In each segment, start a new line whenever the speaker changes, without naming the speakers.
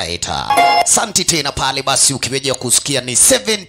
Right. Santi tena pale basi ukiweja kusikia ni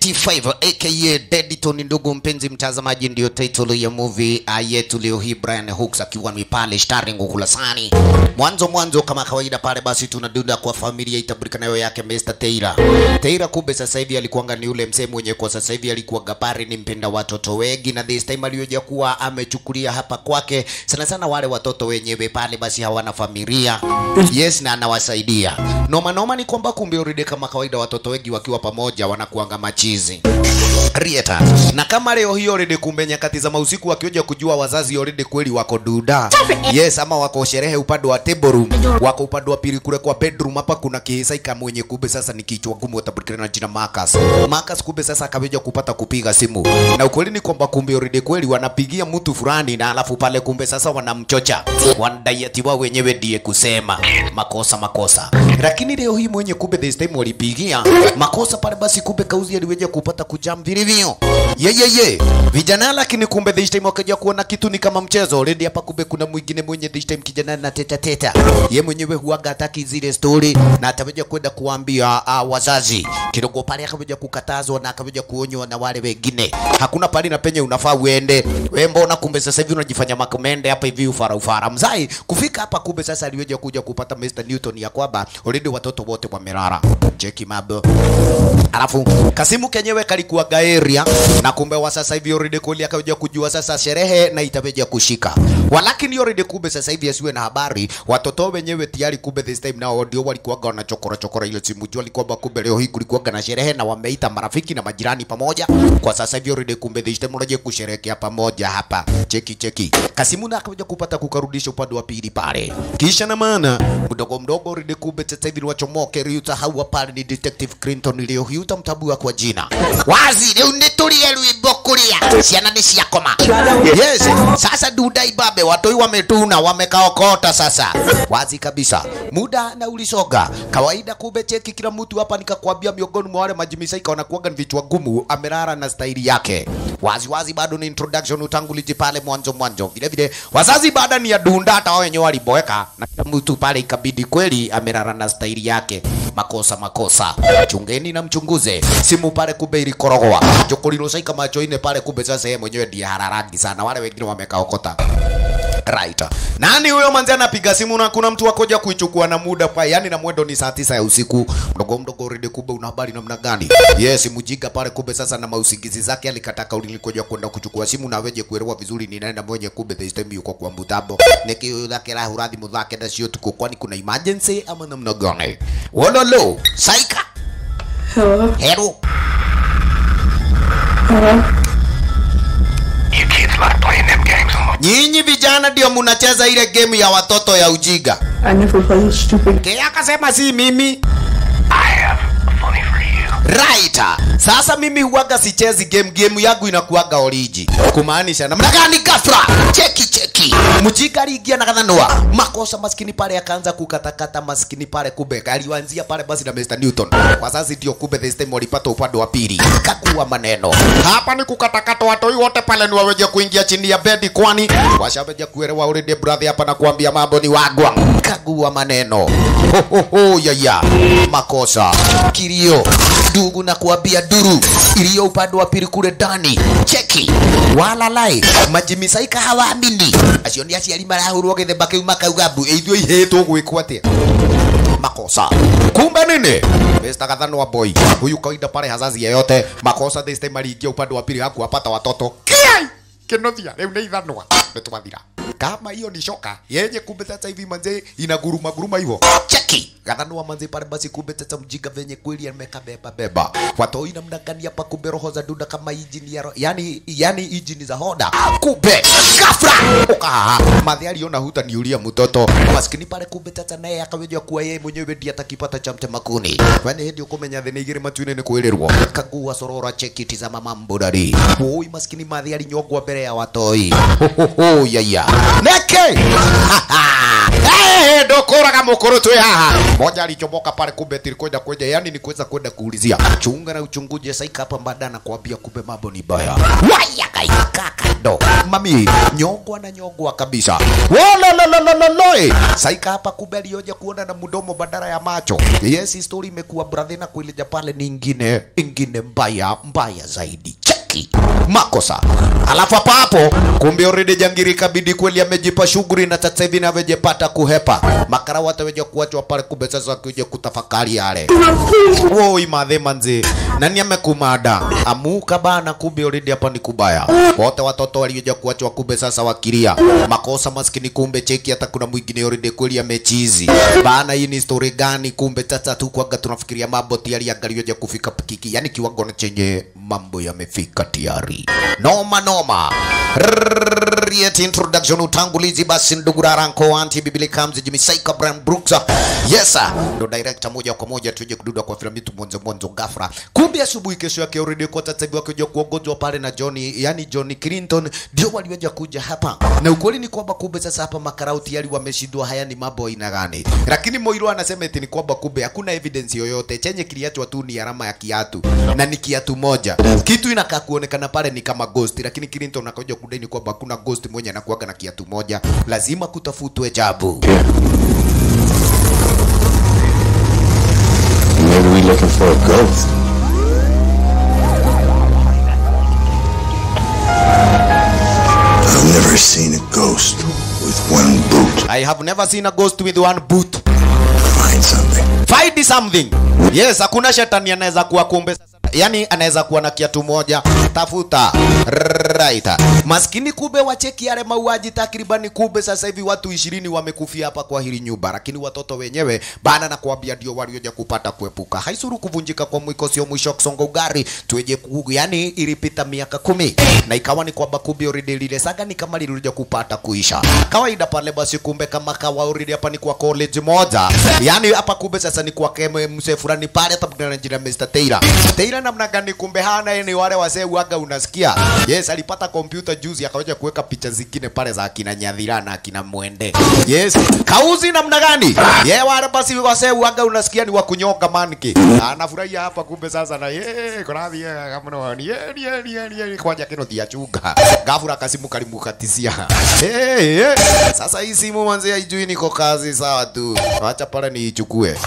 75 aka Dediton ndugu mpenzi mtazamaji ndio title ya movie uh, yetu leo hii Brian Hooks akiwa ni pale starring ukulasani. Mwanzo mwanzo kama kawaida pale basi tunadunda kwa familia itabirika nayo yake Mr. Teira. Teira kumbe sasa hivi alikuwa ni ule msee mwenye kwa sasa hivi alikuwa gabari ni mpenda watoto wengi na this time aliyoja kuwa amechukulia hapa kwake sana sana wale watoto wenyewe pale basi hawana familia. Yes na anawasaidia. Noma noma ni kwamba kumbe already kama kawaida watoto wengi wakiwa pamoja wanakuanga machizi. Rieta. Na kama leo hiyo already kumbe nyakati za mausiku wakioja kujua wazazi already kweli wako duda. Yes, ama wako sherehe upande wa table room, wako upande wa pili kule kwa bedroom hapa kuna kihisaika mwenye kumbe sasa ni kichwa gumu utapatikana na jina Marcus. Marcus kumbe sasa akaweja kupata kupiga simu. Na ukweli ni kwamba kumbe already kweli wanapigia mtu fulani na alafu pale kumbe sasa wanamchocha. Wanadai ati wao wenyewe ndiye kusema makosa makosa. Lakini leo hii mwenye kumbe this time walipigia makosa pale basi kumbe kauzi aliweja kupata kujam vilivyo. Ye ye ye. Vijana lakini kumbe this time wakaja kuona kitu ni kama mchezo. Already hapa kumbe kuna mwingine mwenye this time kijana na teta teta. Ye mwenyewe huaga hataki zile story na ataweja kwenda kuambia uh, wazazi. Kidogo pale akaweja kukatazwa na akaweja kuonywa na wale wengine. Hakuna pali na penye unafaa uende. Wewe mbona kumbe sasa hivi unajifanya makomende hapa hivi ufara ufara. Mzai kufika hapa kumbe sasa aliweja kuja kupata Mr. Newton ya kwamba already watoto wote wamelala. Cheki mambo. Alafu Kasimu kenyewe kalikuwa gaeria na kumbe wa sasa hivi already kweli akaja kujua sasa sherehe na itaweja kushika. Walakini already kumbe sasa hivi asiwe na habari watoto wenyewe tayari kumbe this time nao ndio walikuwa wana chokora chokora ile simu jua alikuwa kumbe leo hii kulikuwa na sherehe na wameita marafiki na majirani pamoja. Kwa sasa hivi already kumbe this time unaje kusherehekea pamoja hapa. Cheki cheki. Kasimu na akaja kupata kukarudisha upande wa pili pale. Kisha na maana mdogo mdogo already kumbe sasa hivi wachomoke Ryuta hawa pale ni detective Clinton leo hii utamtabua kwa jina. Wazi leo nitulie rwimbo kuria ciana ni ciakoma. Yes, sasa duda ibabe watoi wametuna wamekaokota sasa. Wazi kabisa. Muda na ulisoga. Kawaida kumbe cheki kila mtu hapa nikakwambia miongoni mwa wale majimisaika wanakuwaga ni vichwa gumu amerara na staili yake. Wazi wazi bado ni introduction utanguliji pale mwanzo mwanzo. Vile vile wazazi baada ni ya dunda hata wao wenyewe waliboeka na kila mtu pale ikabidi kweli amerara na staili yake. Makosa makosa. Chungeni na mchunguze. Simu pale kumbe ilikorogwa. Jokolilo saika macho ine pale kumbe sasa yeye mwenyewe ndiye hararangi sana. Wale wengine wamekaokota. Right. Nani huyo manzi anapiga simu na kuna mtu akoja kuichukua na muda pa yani na mwendo ni saa tisa ya usiku. Mdogo mdogo rede kumbe una habari namna gani? Yes, mjinga pale kumbe sasa na mausingizi zake alikataka ulikoja kwenda kuchukua simu na weje kuelewa vizuri ni nani mwenye kumbe this time yuko kwa mtambo. Niki lake la huradhi mudhake na sio tuko kwani kuna emergency ama namna gani? Wololo, saika.
Hello?
Hero.
Hello?
You kids like playing them games on my
Nyinyi vijana ndio mnacheza ile game ya watoto ya ujiga.
I never play this stupid
Kaya akasema si mimi.
I have a funny for you.
Right. Sasa mimi huwaga sichezi game, game yangu inakuwaga oriji. Kumaanisha namna gani ghafla? Cheki cheki. Mjinga aliingia na kadhanua. Makosa maskini pale akaanza kukatakata maskini pale kumbe alianzia pale basi na Mr. Newton. Kwa sasa ndio kumbe this time walipata upande wa pili. Kakuwa maneno. Hapa ni kukatakata watoi wote pale ni waweje kuingia chini ya bedi kwani washaweje kuelewa already brother hapa na kuambia mambo ni wagwa. Kagua maneno. Ho ho ho ya ya. Makosa. Kilio. Ndugu na kuambia duru iliyo upande wa pili kule ndani. Cheki. Walalai. Majimisaika hawaamini. Acio ni aciari marahurwo githemba kiu makauga mbu ithuĩ ihetwo gwĩkwo atĩa makosa kumbe nini Mr. Kadhanwa boy huyu kawaida pale hazazi yeyote makosa this time aliingia upande wa pili hakuwapata watoto kiai kinothia rĩu nĩ ithanwa nĩtwathira kama hiyo ni shoka yenye kumbe sasa hivi manze inaguruma guruma hivyo cheki Kadhanwa manze pale basi kumbe sasa mjinga venye kweli ameka beba beba watoi namna gani hapa kumbe roho za duda kama injini ya ro- yani yani injini za hoda kumbe ghafla ukahaha madhi aliona huta niulia mtoto maskini pale kumbe tata naye akaweja kuwa yeye mwenyewe ndiye atakipata cha mtemakuni wene hindi ukumenya thini igiri matuine ni kwirerwo kagua sorora cheki tizama mambo dari oi maskini madhi alinyongwa mbere ya watoi hohoho yaya neke Eh, ndokuraga mukuru twi haha moja alichomoka pale kumbe tilikwenda kwenye yani ni kuweza kwenda kuulizia chunga na uchunguje saika hapa mbada na kuambia kumbe mambo ni baya waya kaika kando mami nyongwa na nyongwa kabisa Wolololololoi. saika hapa kumbe alioja kuona na mdomo badala ya macho yes story imekuwa brother na kuileja pale ni ingine ingine mbaya mbaya zaidi cheki makosa alafu hapa hapo kumbe already jangiri kabidi kweli amejipa shughuli na sasa hivi navejepata kuhepa makara wataweja kuachwa pale kumbe sasa kuja kutafakari yale woi madhe manzi nani amekumada amuka bana kumbe already hapa ni kubaya wote watoto walioja kuachwa kumbe sasa wakilia makosa maskini kumbe cheki hata kuna mwingine already kweli amechizi bana hii ni story gani kumbe sasa tu kwaga tunafikiria mambo tayari angalioja kufika pikiki yani kiwango na chenye mambo yamefika tayari noma noma Yet introduction utangulizi basi ndugu Raranko anti Bibili Kamzi Jimmy Saika Brian Brooks yes sir ndo director moja kwa moja tuje kududa kwa filamu yetu mwanzo mwanzo ghafla kumbe asubuhi kesho yake already kwa sasa hivi wakija kuongozwa pale na Johnny yani Johnny Clinton ndio waliweza kuja hapa na ukweli ni kwamba kumbe sasa hapa makarau tayari wameshindwa haya ni mambo aina gani lakini Moiro anasema eti ni kwamba kumbe hakuna evidence yoyote chenye kiliachwa tu ni alama ya kiatu na ni kiatu moja kitu inakaa kuonekana pale ni kama ghost lakini Clinton akaja kudai ni kwamba hakuna ghost mwenye anakuaga na kiatu moja lazima kutafutwe jabu
Maybe we looking for a ghost.
I've never seen a ghost with one boot.
I have never seen a ghost with one boot
Find something.
find something yes hakuna shetani anaweza kuwa kumbe sasa yani anaweza kuwa na kiatu moja tafuta right maskini kube wacheki yale mauaji takribani kube sasa hivi watu ishirini wamekufia hapa kwa hili nyumba lakini watoto wenyewe bana na kuambia ndio walioja kupata kuepuka haisuru kuvunjika kwa mwiko sio mwisho kusonga ugari tueje kugu yani ilipita miaka kumi na ikawa ni kwamba kumbe already lile saga ni kama lilikuja kupata kuisha kawaida pale basi kumbe kama kawa already hapa ni kwa college moja yani hapa kumbe sasa ni kwa keme mse fulani pale hata kuna jina Mr. Taylor Taylor namna gani kumbe hana yeye ni wale wasee waga unasikia yes alipata kompyuta juzi akawaja kuweka picha zingine pale za akina Nyadhira na akina Mwende yes kauzi namna gani ye wale basi wasee waga unasikia ni wa kunyoka manki anafurahia hapa kumbe sasa na ye korathi ye kama ni ye ni ye ni ye ni ye kwaja kino diachunga gafura kasimu kalimukatisia hey, hey. sasa hii simu manzi haijui niko kazi sawa tu acha pale niichukue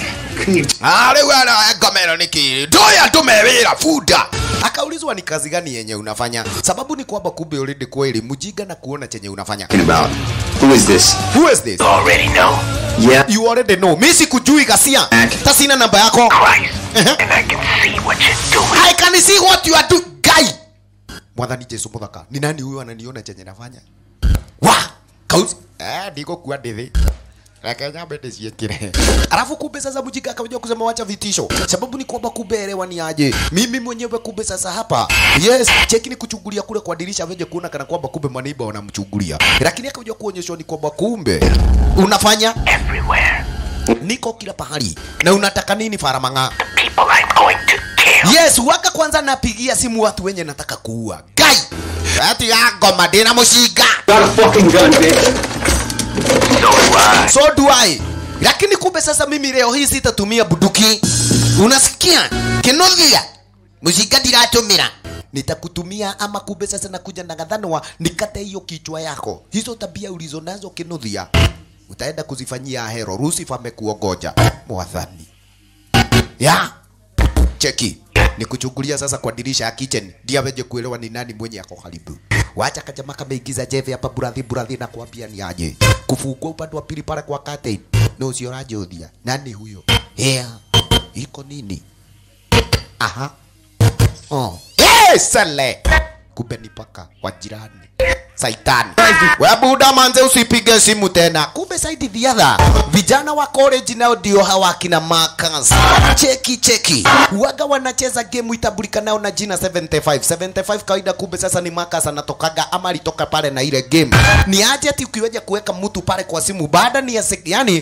Ah, rĩu aragomero nĩkĩ ndoya tumewĩra bunda akaulizwa ni kazi gani yenye unafanya sababu ni kwamba kumbe already kweli mjinga na kuona chenye unafanya
About who is this?
who is this
Already know.
Yeah.
you already know mimi sikujui gasia hata sina namba yako
Christ.
Uh-huh.
And I can see what you're doing.
I can see what you are doing guy mwathani Jesu muthaka ni nani huyo ananiona chenye nafanya wa kauzi eh ndiko kuwa ndithi Reke nyambe ndĩciĩkĩre alafu kumbe sasa mjinga akaja kusema wacha vitisho sababu ni kwamba kumbe elewani aje mimi mwenyewe kumbe sasa hapa yes cheki ni kuchungulia kule kwa dirisha veje kuona kana kwamba kumbe maneiba wanamchungulia lakini akaja kuonyeshwa ni kwamba kumbe unafanya
Everywhere.
niko kila pahali na unataka nini faramanga
People I'm going to kill.
yes waka kwanza napigia simu watu wenye nataka kuua gai ati ya ngoma ndina mucinga
Got a fucking gun, bitch.
So do I.
so do I lakini kumbe sasa mimi leo hii sitatumia buduki unasikia kinothia mucinga ndiratumira nitakutumia ama kumbe sasa nakuja na gadhanwa nikate hiyo kichwa yako hizo tabia ulizo nazo kinothia utaenda kuzifanyia hero Lucifer amekuongoja mwathani ya cheki ni kuchungulia sasa kwa dirisha ya kitchen ndio aweje kuelewa ni nani mwenye ako karibu. Wacha kajama kameingiza jeve hapa burathi burathi na kuambia ni aje. Kufungua upande wa pili pale kwa curtain. No sio rajodia. Nani huyo? Yeah. Iko nini? Aha. Oh. Hey, sale. Kumbe ni paka wa jirani. Saitani. We buda manze usipige simu tena. Kumbe saidi the other. Vijana wa college nao ndio hawa kina Marcus. Cheki cheki. Waga wanacheza game itabulika nao na jina 75. 75 kawaida kumbe sasa ni Marcus anatokaga ama alitoka pale na ile game. Ni aje ati ukiweja kuweka mtu pale kwa simu baada ni ya sek, yani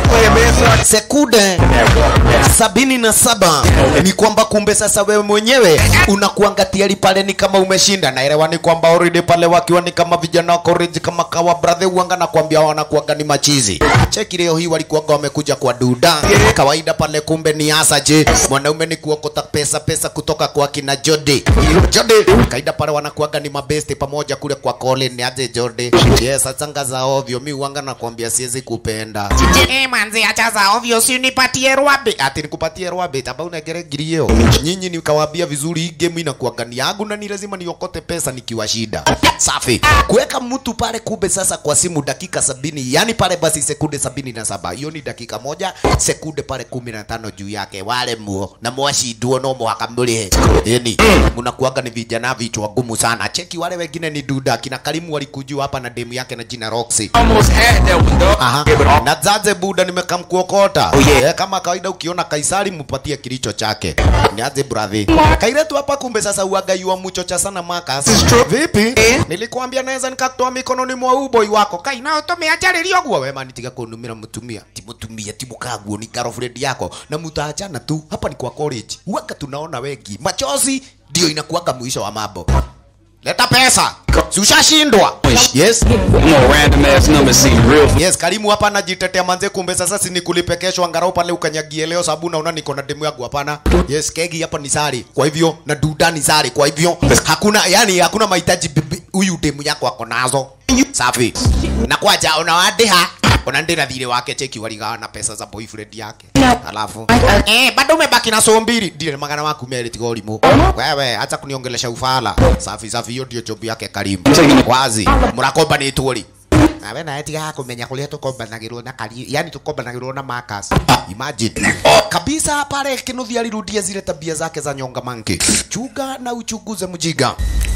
sekunde sabini na saba ni kwamba kumbe sasa wewe mwenyewe unakuangatia pale ni kama umeshinda naelewa ni kwamba already pale wakiwa ni kama vijana wa college kama kawa brother uanga na kuambia wanakuaga ni machizi cheki leo hii walikuwaga wamekuja kwa duda kawaida pale kumbe ni asa je mwanaume ni kuokota pesa pesa kutoka kwa kina Jody Jody kaida pale wanakuaga ni mabesti pamoja kule kwa Colin ni aje Jody yes achanga za ovyo mi uanga na kuambia siwezi kupenda eh manzi acha za ovyo si unipatie rwabe ati nikupatie rwabe taba unegere girio nyinyi nikawaambia vizuri hii game inakuaga ni yangu na ni lazima niokote pesa nikiwa shida safi kuweka mtu pale kumbe sasa kwa simu dakika sabini yani pale basi sekunde sabini na saba hiyo ni dakika moja sekunde pale kumi na tano juu yake wale muo na mwashindwo no mwaka mlihe yani mnakuaga ni vijana vichwa gumu sana cheki wale wengine ni duda kina Karimu walikujua hapa na demu yake na jina Roxy
Almost had that one, dog.
Aha.
Yeah, but all-
Na zaze buda nimekamkuokota.
Oh, yeah.
Eh, kama kawaida ukiona Kaisari mpatie kilicho chake. Niaze brother. Kairetu hapa kumbe sasa uaga yua muchocha sana Marcus. Vipi? Nilikuambia naweza nikakutoa mikononi mwa uboi wako. Kai nao tumeacharilio guo wema nitiga kunumira mutumia. Ti mutumia ti mukaguo ni girlfriend yako. Na mutaachana tu. Hapa ni kwa college. Uaga tunaona wengi. Machozi ndio inakuwaga mwisho wa mambo. Leta pesa. Si ushashindwa. Yes.
No random ass number seem real.
Yes, Karimu hapa anajitetea manze, kumbe sasa si nikulipe kesho angalau pale ukanyagie leo, sababu naona niko na demu yangu. Hapana, yes, kegi hapa ni sari, kwa hivyo na duda ni sari, kwa hivyo hakuna yani, hakuna mahitaji bibi- huyu demu yako ako nazo. Safi na kwaja unawadeha unaendera thire wake cheki waligawa na pesa za boyfriend yake alafu eh bado umebaki na so mbili ndire magana maku meri tiga ulimu wewe acha kuniongelesha ufala safi safi hiyo ndio job yake Karimu wazi murakomba ni tuli nawe nawe tiga kumenya kuria tukombanagirwo na kari yani tukombanagirwo na Marcus imagine kabisa pale kinuthi alirudia zile tabia zake za nyonga manki chuga na uchunguze mjiga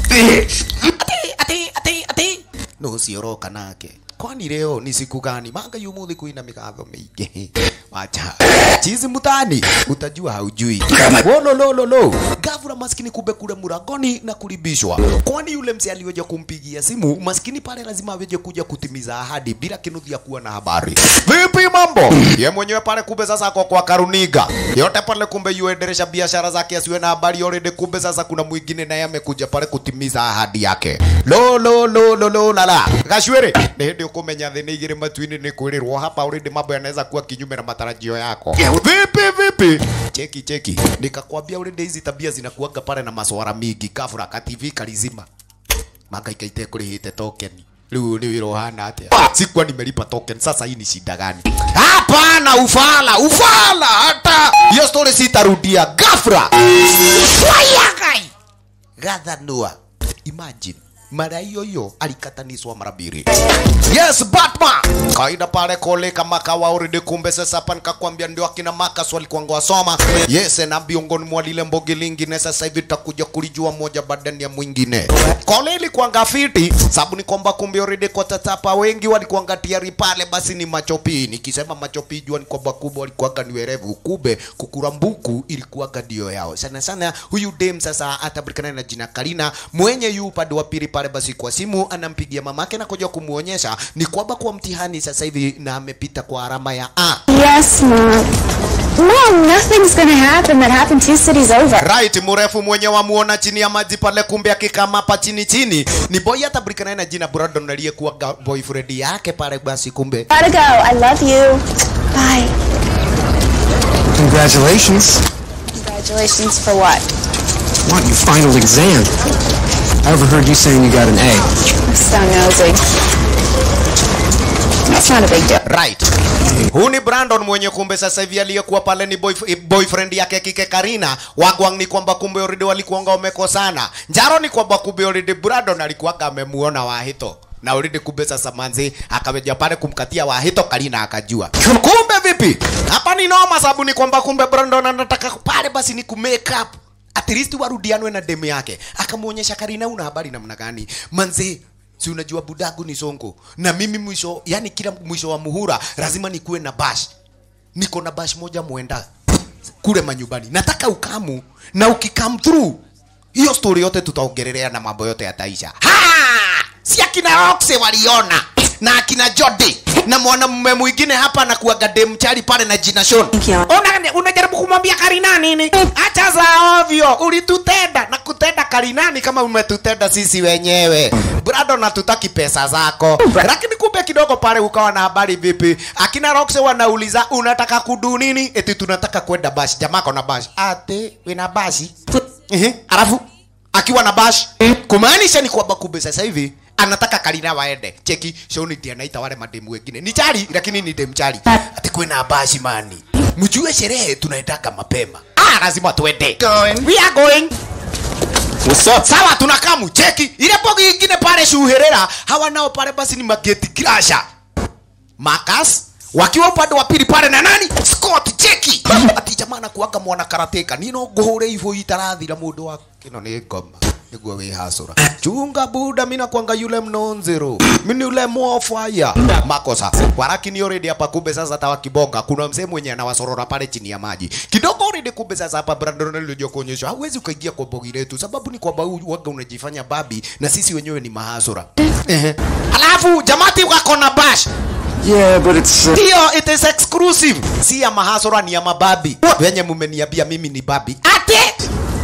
ati ati ati ati no sioroka nake kwani leo ni siku gani manga yumuthi kuina migatho mingi wacha chizi mutani utajua haujui wololololo gavura maskini kumbe kule murangoni na kulibishwa kwani yule mzee aliweja kumpigia simu maskini pale lazima aweje kuja kutimiza ahadi bila kinuthi ya kuwa na habari vipi mambo ye mwenyewe pale kumbe sasa ako kwa karuniga yote pale kumbe yuendelesha biashara zake asiwe na habari already kumbe sasa kuna mwingine naye amekuja pale kutimiza ahadi yake lo lo lo lo lo la la gashwere ni hindi ukumenya thĩ nĩ igĩrĩ matu-inĩ nĩ kwĩrĩrwo hapa already mambo yanaweza kuwa kinyume na matarajio yako vipi vipi cheki cheki nikakwambia already hizi tabia zinakuaga pale na maswara mingi kafura ka TV kalizima makaika itekũrĩhĩte tokeni rĩu nĩ wĩra ũhana atĩa sikuwa nimelipa token sasa hii ni shida gani hapana ufala ufala hata hiyo story sitarudia gafra wayagai gathanua imagine mara hiyo hiyo alikatanishwa mara mbili yes batman kawaida pale kole kama kawa already kumbe sasa hapa nikakwambia ndio akina makas walikuwa wasoma yes na miongoni mwa lile mbogi lingine sasa hivi tutakuja kulijua moja badani ya mwingine kole ilikuwa ngafiti sababu ni kwamba kumbe already kwa tatapa wengi walikuwa ngatiari pale basi ni machopi nikisema machopi jua ni kwamba kubwa walikuwa ni werevu kube kukurambuku ilikuwa ndio yao sana sana huyu dem sasa atabulikana na jina Karina mwenye yu upande wa pili pale basi kwa simu anampigia mamake na kuja kumuonyesha ni kwamba kwa mtihani sasa hivi na amepita kwa alama ya A.
Yes, Mom. Mom, nothing's gonna happen that happened two cities over.
Right, mrefu mwenye wamuona chini ya maji pale, kumbe akikama hapa chini chini ni boy atabulikana na jina Brandon aliyekuwa ga- boyfriend yake pale basi, kumbe
Gotta go. I love you. Bye.
Congratulations.
Congratulations for what?
What, your final exam? I overheard you saying you got an A.
I'm so nosy. That's not a big deal.
right. Huu ni Brandon mwenye kumbe sasa hivi aliyekuwa pale ni boyf eh, boyfriend yake kike Karina. Wagwang ni kwamba kumbe already walikuanga wamekosana. Njaro ni kwamba kumbe already Brandon alikuwaga amemuona Wahito na already kumbe sasa manzi akaweja pale kumkatia Wahito, Karina akajua. Kumbe vipi? Hapa ni noma, sababu ni kwamba kumbe Brandon anataka pale basi ni ku make up at least warudianwe na demu yake. Akamuonyesha Karina, una habari namna gani manzi si unajua budagu ni songo na mimi mwisho yani kila mwisho wa muhura lazima nikuwe na bash niko na bash moja mwenda kule manyumbani nataka ukamu na ukikam through hiyo story yote tutaongelelea na mambo yote yataisha ha si akina Roxe waliona na akina Jody na mwanamume mwingine hapa na kuaga dem chali pale na jina Sean. Una, unajaribu kumwambia Karina nini? Acha za ovyo, ulitutenda na kutenda Karinani kama umetutenda sisi wenyewe. brado natutaki pesa zako lakini kumbe kidogo pale ukawa na habari vipi akina roxe wanauliza unataka kudu nini eti tunataka kwenda bashi jamako na bashi ate wina bashi Ehe, alafu akiwa na bash kumaanisha ni kwamba kumbe sasa hivi anataka Karina waende cheki shoni ndiye anaita wale mademu wengine ni chali lakini ni dem chali ati kwena bashi mani mjue sherehe tunaendaka mapema ah lazima tuende
Going.
we are going
What's up?
sawa tunakaa mcheki ile bogi ingine pale shuherera hawa nao pale basi ni mageti crasher Marcus wakiwa upande wa pili pale na nani Scott cheki ati jamaa anakuaga mwana karateka nino nguhure hivyo itarathira mundu wa kino ni ngoma niguo wi hasura chunga buda mina kwanga yule mnonzero mini yule mwofaya makosa warakini already hapa kumbe sasa tawa kibonga kuna mzee mwenye anawasorora pale chini ya maji kidogo already kumbe sasa hapa Brandon alijua kuonyesha hauwezi ukaingia kwa bogi letu sababu ni kwamba huu waga unajifanya babi na sisi wenyewe ni mahasura Ehe. alafu jamati wako na bash
Yeah, but it's. Uh,
ndio it is exclusive si ya mahasura ni ya mababi wenye mumeniambia mimi ni babi ate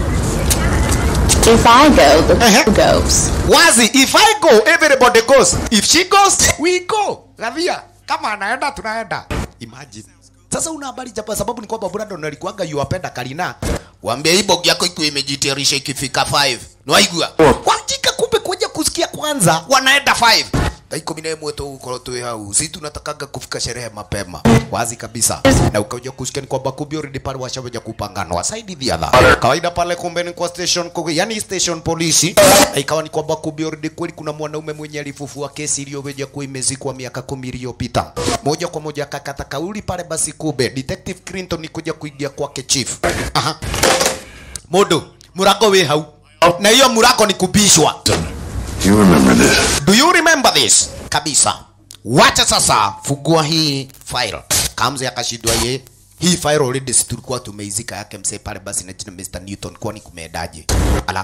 If I go, the
Uh-huh.
goes.
wazi if i go everybody goes if she goes we go gavia kama anaenda tunaenda imagine sasa una habari japa sababu ni kwamba Brandon alikuwaga yuwapenda Karina wambia hii bogi yako iko imejitayarisha ikifika 5 nwaigua wajika kumbe kuja kusikia kwanza wanaenda 5 thaa ikumi na ĩmwe tũgũkorwo twĩ hau si tunatakaga kufika sherehe mapema wazi kabisa na ukaja kusikia ni kwamba kumbe already pale washaweja kupanganwa side the other kawaida pale kumbe ni kwa station kuge, yani station polisi na ikawa ni kwamba kumbe already kweli kuna mwanaume mwenye alifufua kesi iliyoweja kuwa imezikwa miaka kumi iliyopita moja kwa moja akakata kauli pale basi kumbe detective Clinton kuja kuingia kwake chief aha mundu murago wi hau na hiyo murago ni kubishwa
You remember this?
Do you remember this? Kabisa. Wacha sasa fungua hii file. Kamze akashindwa ye. Hii file already si tulikuwa tumeizika yake msee pale basi na jina Mr. Newton kwani kumeendaje? Ala.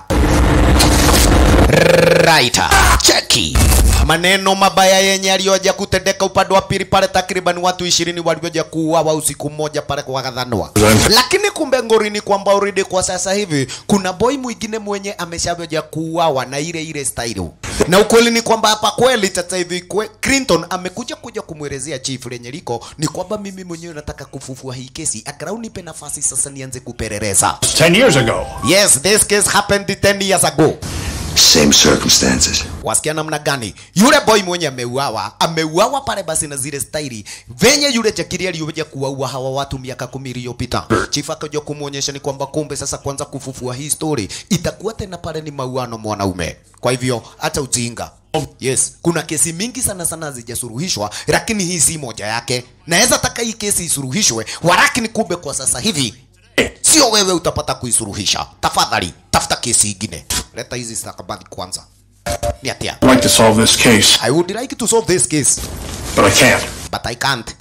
Right. Cheki. Maneno mabaya yenye aliyoja kutendeka upande wa pili pale takriban watu ishirini walioja kuuawa usiku mmoja pale kwa Gathanwa. Lakini kumbe ngori ni kwamba already kwa sasa hivi kuna boy mwingine mwenye ameshaja kuuawa na ile ile style. Na ukweli ni kwamba hapa kweli sasa hivi kwe, Clinton amekuja kuja kumwelezea chief lenye liko ni kwamba mimi mwenyewe nataka kufufua hii kesi, akarau nipe nafasi sasa nianze kupeleleza.
10 years ago.
Yes, this case happened 10 years ago.
Same circumstances.
wasikia namna gani yule boy mwenye ameuawa ameuawa pale basi na zile staili venye yule jakiri aliyoja kuwaua hawa watu miaka kumi iliyopita chief akaja kumwonyesha ni kwamba kumbe sasa kwanza kufufua hii story itakuwa tena pale ni mauano mwanaume kwa hivyo hata ujinga yes kuna kesi mingi sana sana hazijasuluhishwa lakini hii si moja yake naweza taka hii kesi isuruhishwe walakini kumbe kwa sasa hivi sio wewe utapata kuisuruhisha tafadhali tafuta kesi ingine leta hizi stakabadhi kwanza ni atia
I'd like to solve this case,
I would like to solve this case,
but I can't.
but I can't.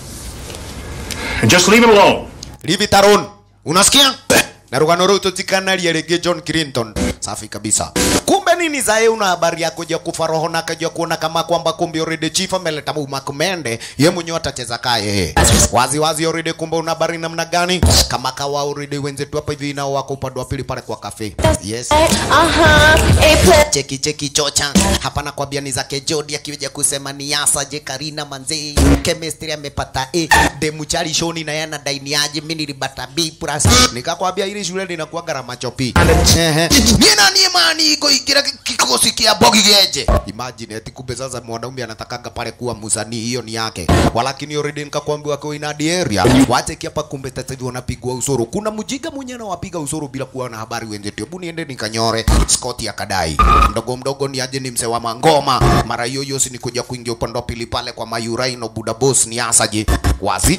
And just leave it alone.
Leave it alone. Unasikia? Na rugano rũu tũtikanaria rĩngĩ John Clinton. Safi kabisa. Kumbe nini zae una habari ya kuja kufa roho na kaja kuona kama kwamba kumbe already chief ameleta Muma Kumende, ye mwenyewe atacheza kaye. Wazi wazi already kumbe una habari namna gani? Kama kawa already wenzetu hapa hivi nao wako upande wa pili pale kwa cafe. Yes.
Uh-huh.
cheki cheki chocha hapa nakwambia ni zake Jody akiweja kusema ni yasa je Karina manze chemistry amepata A demu chali shoni na yana daini aje mimi nilibata B plus nikakwambia ile shule linakuwa gharama chopi ehe ni nani imani iko ikira kikosi kia bogi geje imagine eti kumbe sasa mwanaume anatakaga pale kuwa msanii hiyo ni yake walakini already nikakwambia kwa ina area wache hapa kumbe sasa hivi wanapigwa usuru kuna mjiga mwenye anawapiga usuru bila kuwa na habari wenzetu hebu niende nikanyore Scott akadai mdogo mdogo ni aje ni mse wa mangoma mara hiyo hiyo si ni kuja kuingia upande wa pili pale kwa Mayuraino Buda Boss ni asaje wazi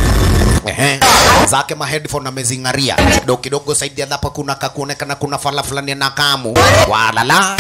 Ehe. zake ma headphone amezing'aria kidogo kidogo saidi hapa kuna kakuonekana kuna fala fulani na kamu walala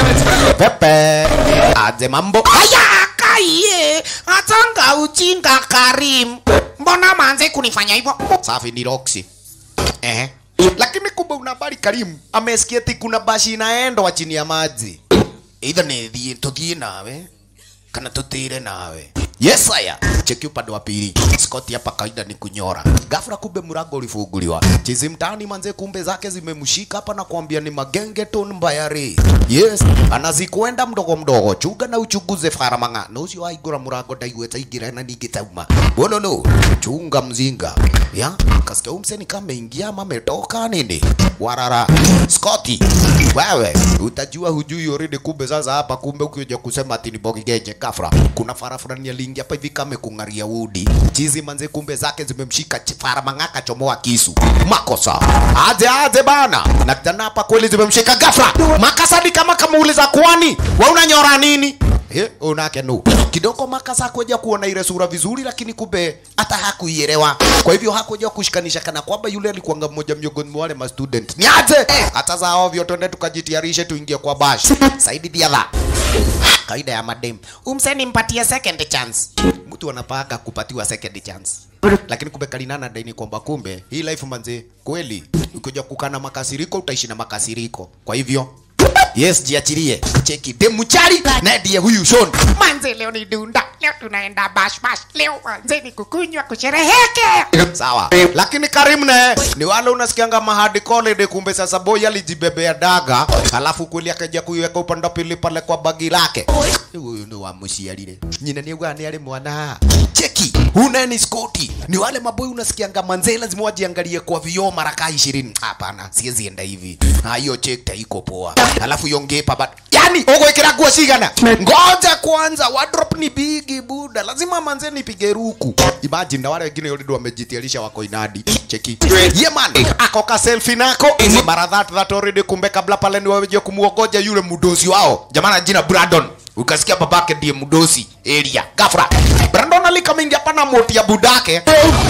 pepe aje mambo haya kaiye atanga ujinga Karim mbona manze kunifanya hivyo safi ni Roxy Ehe. Lakini kumbe una habari Karim amesikia ati kuna bashi inaendwa chini ya maji. Either ni thie tuthie nawe kana tutire nawe. Yes haya. Cheki upande wa pili. Scott hapa kaida ni kunyora. Ghafla kumbe mlango ulifunguliwa. Chizi mtaani manze kumbe zake zimemshika hapa na kuambia ni magengeton mbayari. Yes, anazikwenda mdogo mdogo. Chuga na uchunguze faramanga. Na ucio waigura mlango ndaigweta ingira na ningitauma. Bololo, chunga mzinga. Ya, kasikia umseni kama ingia ama ametoka nini? Warara. Scotty, wewe utajua hujui already kumbe sasa hapa kumbe ukija kusema ati ni bogi geje kafra. Kuna fara fulani aliingia hapa hivi kama kung'aria udi. Chizi manze kumbe zake zimemshika ch- fara mang'aka chomoa kisu. Makosa. Aje aje bana. Na tena hapa kweli zimemshika ghafla. Makasadi kama kamuuliza kwani wewe unanyora nini? Eh, unake no. Kidogo makasa kuja kuona ile sura vizuri lakini kumbe hata hakuielewa. Kwa hivyo hakuja kushikanisha kana kwamba yule alikuwa mmoja miongoni mwa wale ma student. Ni aje? Hata za ovyo twende tukajitayarishe tuingie kwa bash. Saidi diadha. Kaida ya madem. Umseni mpatie second chance. Mtu anapaka kupatiwa second chance. Lakini kumbe kalinana daini kwamba kumbe hii life manze kweli ukija kukana makasiriko utaishi na makasiriko. Kwa hivyo Yes, jiachilie. Cheki demu chari na ndiye huyu Sean.
Manze leo ni dunda, leo tunaenda bash bash, leo manze ni kukunywa kushereheke.
Sawa. Lakini Karim ne ni wale unasikianga mahadi college kumbe sasa boy alijibebea daga alafu kweli akaja kuiweka upande wa pili pale kwa bagi lake. Huyu ni wa mshialile. Nyina ni gani ale mwana. Cheki. Una ni Scotty. Ni wale maboy unasikianga manze lazima wajiangalie kwa vioo mara kaa 20. Hapana, siwezi enda hivi. Ah, hiyo check iko poa. Alafu yongepa but yani ugo ikira nguo cigana. Ngoja kwanza wardrobe ni bigi buda. Lazima manze nipige ruku. Imagine na wale wengine already wamejitiarisha wako inadi. Cheki. Yeah man, ako ka selfie nako. Mara that that already kumbe kabla pale ni waje kumuogoja yule mudosi wao. Jamana jina Brandon. Ukasikia babake ndiye mudosi area. Gafra. Brandon alikamingia pana moti ya budake.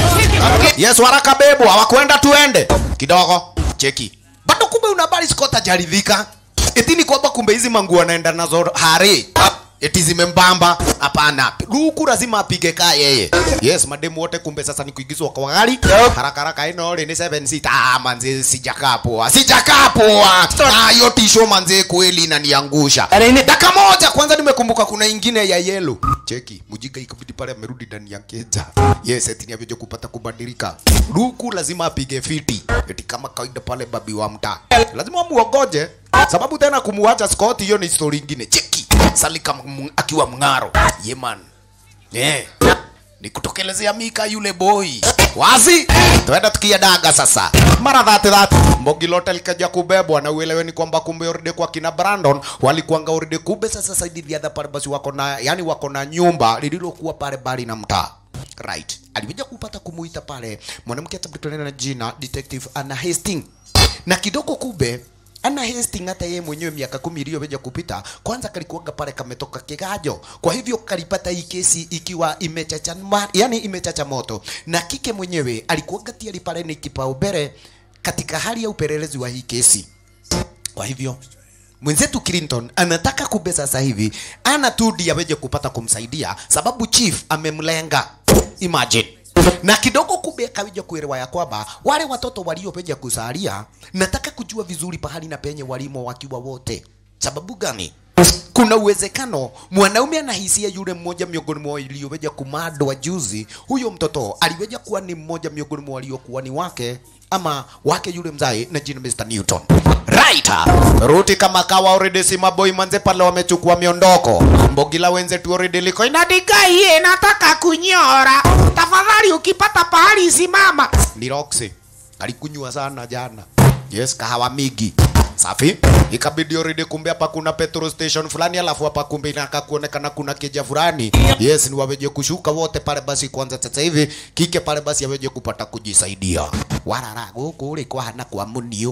Yes, waraka bebo, hawakwenda tuende. Kidogo. Cheki. Bado kumbe una habari Scott hajaridhika. Eti ni kwamba kumbe hizi manguo anaenda nazo hare. Eti zimembamba. Hapana. Luku lazima apige kaa yeye. Yes, mademu wote kumbe sasa ni kuigizwa kwa gari. Haraka haraka ino ni 7 seat. Ah, manze sijakaa poa. Sijakaa poa. Ah, hiyo tisho manze kweli inaniangusha. Dakika moja kwanza nimekumbuka kuna ingine ya yellow. Cheki, mjinga ikabidi pale amerudi ndani ya keja. Yes, eti ni avyoje kupata kubadilika. Luku lazima apige fiti. Eti kama kawaida pale babi wa mtaa. Lazima muogoje. Sababu tena kumuacha Scott hiyo ni story ingine. Cheki. Salika m- akiwa mng'aro. Yeman. Yeah. Ni kutokelezea Mika yule boy. Wazi? Tuenda tukia daga sasa. Mara dhati dhati. Mbogi lote likaja kubebwa na ueleweni kwamba kumbe already kwa kina Brandon walikuanga already kumbe sasa saidi the other pale basi wako na yani wako na nyumba lililokuwa pale bali na mtaa. Right. Alikuja kupata kumuita pale mwanamke atabutana na jina Detective Anna Hastings. Na kidogo kumbe Anna Hastings hata yeye mwenyewe miaka kumi iliyoweja kupita, kwanza kalikuwaga pale kametoka kigajo. Kwa hivyo kalipata hii kesi ikiwa imechacha ma- yani imechacha moto, na kike mwenyewe alikuwaga tiari pale ni kipaumbele katika hali ya upelelezi wa hii kesi. Kwa hivyo mwenzetu Clinton anataka kumbe sasa hivi ana tu ndiye aweje kupata kumsaidia, sababu chief amemlenga. Imagine na kidogo kumbe akawija kuelewa ya kwamba wale watoto waliopeja kusalia, nataka kujua vizuri pahali na penye walimo wakiwa wote. Sababu gani? Kuna uwezekano mwanaume anahisia yule mmoja miongoni mwa walioweja kumadwa juzi, huyo mtoto aliweja kuwa ni mmoja miongoni mwa waliokuwa ni wake ama wake yule mzae na jina Mr. Newton. Right. Ruti kama kawa already si maboy manze pale wamechukua miondoko. Mbogila wenzetu already liko
Inadigaie, nataka kunyora. Tafadhali ukipata pahali simama.
ni Roxy. Alikunywa sana jana. Yes, kahawa migi. Safi. Ikabidi already kumbe hapa kuna petrol station fulani alafu hapa kumbe inaka kuonekana kuna keja fulani. Yes, ni waweje kushuka wote pale basi kwanza sasa hivi kike pale basi aweje kupata kujisaidia. Warara guku ri kwa hana kwa munio.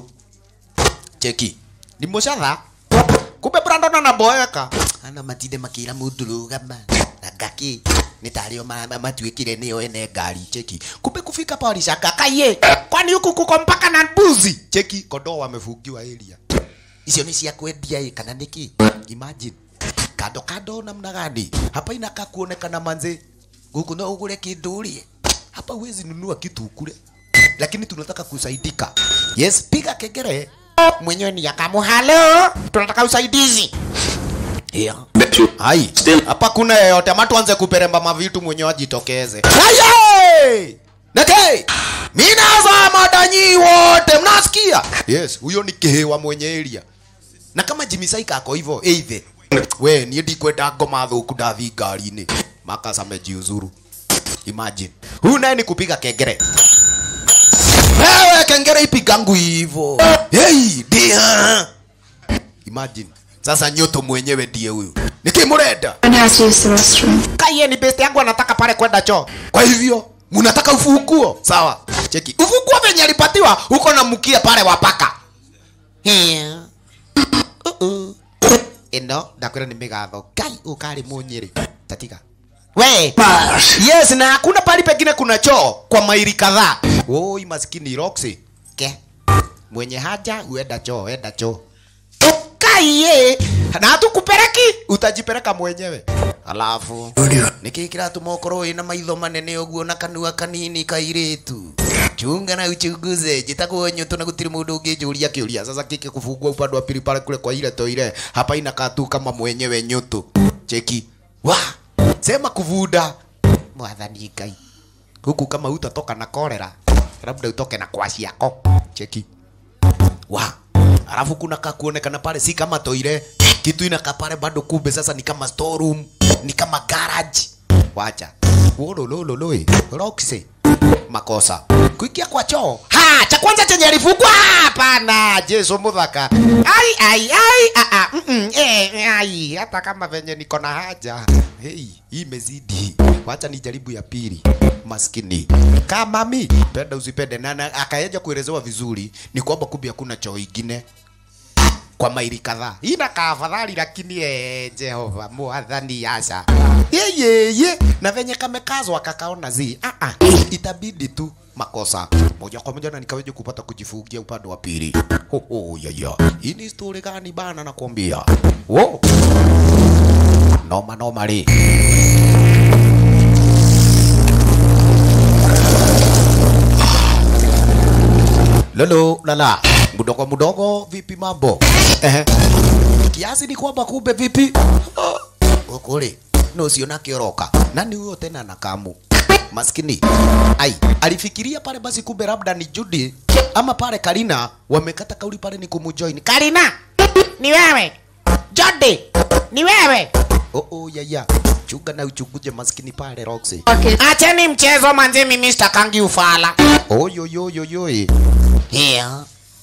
Cheki. Ni moshadha. Kumbe Brandon anaboeka. Ana matinde makira mundu rugama. Agaki. Ni tario mama matuikire niyo ene ngari cheki. Kumbe kufika pale shaka kaye. Kwani huku kuko mpaka na mbuzi. Cheki kondoo wamefungiwa area. Icio ni cia kwendia ĩ kana niki? Imagine. Kando kando namna gani? Hapa inakaa kuonekana manze. Guku no ugure kindu urie. Hapa huwezi nunua kitu ukule. Lakini tunataka kusaidika. Yes, piga kengele. Mwenyewe ni yakamu. Halo, tunataka usaidizi. Yeah. Hai, hapa kuna yeyote ama tuanze kuperemba mavitu mwenyewe ajitokeze. Aye! Neke! Minaza madanyi wote mnasikia? Yes, huyo ni kihewa mwenye area. Na kama Jimmy Saika ako hivyo, eithe. We, niĩ ndikwenda ngoma thũku ndathi ngari-inĩ. Makas amejiuzuru. Imagine. Huyu naye ni kupiga kengere. Wewe kengere ipigangu hivyo. Hey, dia. Imagine. Sasa nyoto mwenyewe ndiye huyu. Nikimurenda.
One has to use the restroom.
Kaiye ni best yangu anataka pale kwenda choo. Kwa hivyo mnataka ufunguo? Sawa. Cheki. Ufunguo venye alipatiwa uko na mkia pale wapaka. Yeah. Uh-uh. Ino ndakwira ni migatho. Kai ukari munyiri. Tatika. We. Yes, na hakuna pali pengine kuna choo kwa maili kadhaa. Oi maskini Roxy. Ke. Mwenye haja uenda choo, enda choo. Kaiye. Na hatukupeleki, utajipeleka mwenyewe. Alafu nikikira tumokoro ina maitho manene uguo na kanua kanini kairitu chunga na uchunguze jitagwo nyoto na gutiri mundu ungijuria kiuria sasa kike kufungua upande wa pili pale kule kwa ile toire hapa inakaa tu kama mwenyewe nyoto cheki wa sema kuvunda mwathani ngai huku kama utatoka na kolera labda utoke na kwasi yako cheki wa alafu kuna kakuonekana pale si kama toire kitu inakaa pale bado kumbe sasa ni kama storeroom ni kama garage wacha wololololoi roxy makosa kuingia kwa choo ha cha kwanza chenye alifungwa hapana jesu muthaka ai ai ai a a mm, mm, eh ai hata kama venye niko na haja hey hii imezidi wacha nijaribu ya pili maskini kama mi penda usipende na, na akaeja kuelezewa vizuri ni kwamba kumbe hakuna choo ingine kwa maili kadhaa inakaa afadhali lakini eh, jehova mwathani yasha yeyeye na venye kamekazwa kakaona zi ah, ah, itabidi tu makosa moja kwa moja na nikaweje kupata kujifungia upande wa pili ho ho ya ya hii ni story gani bana nakwambia wo noma noma li lolo lala mdogo mdogo vipi mambo ehe kiasi ni kwamba kumbe vipi ukuli no siona kioroka nani huyo tena na kamu maskini ai alifikiria pale basi kumbe labda ni Judy ama pale Karina wamekata kauli pale ni kumujoin
Karina, ni wewe. Jody, ni wewe.
oh oh ya ya chunga na uchunguje maskini pale Roxy
Acheni mchezo manze, mimi sitakangi ufala.
oh yo yo yo yo yeah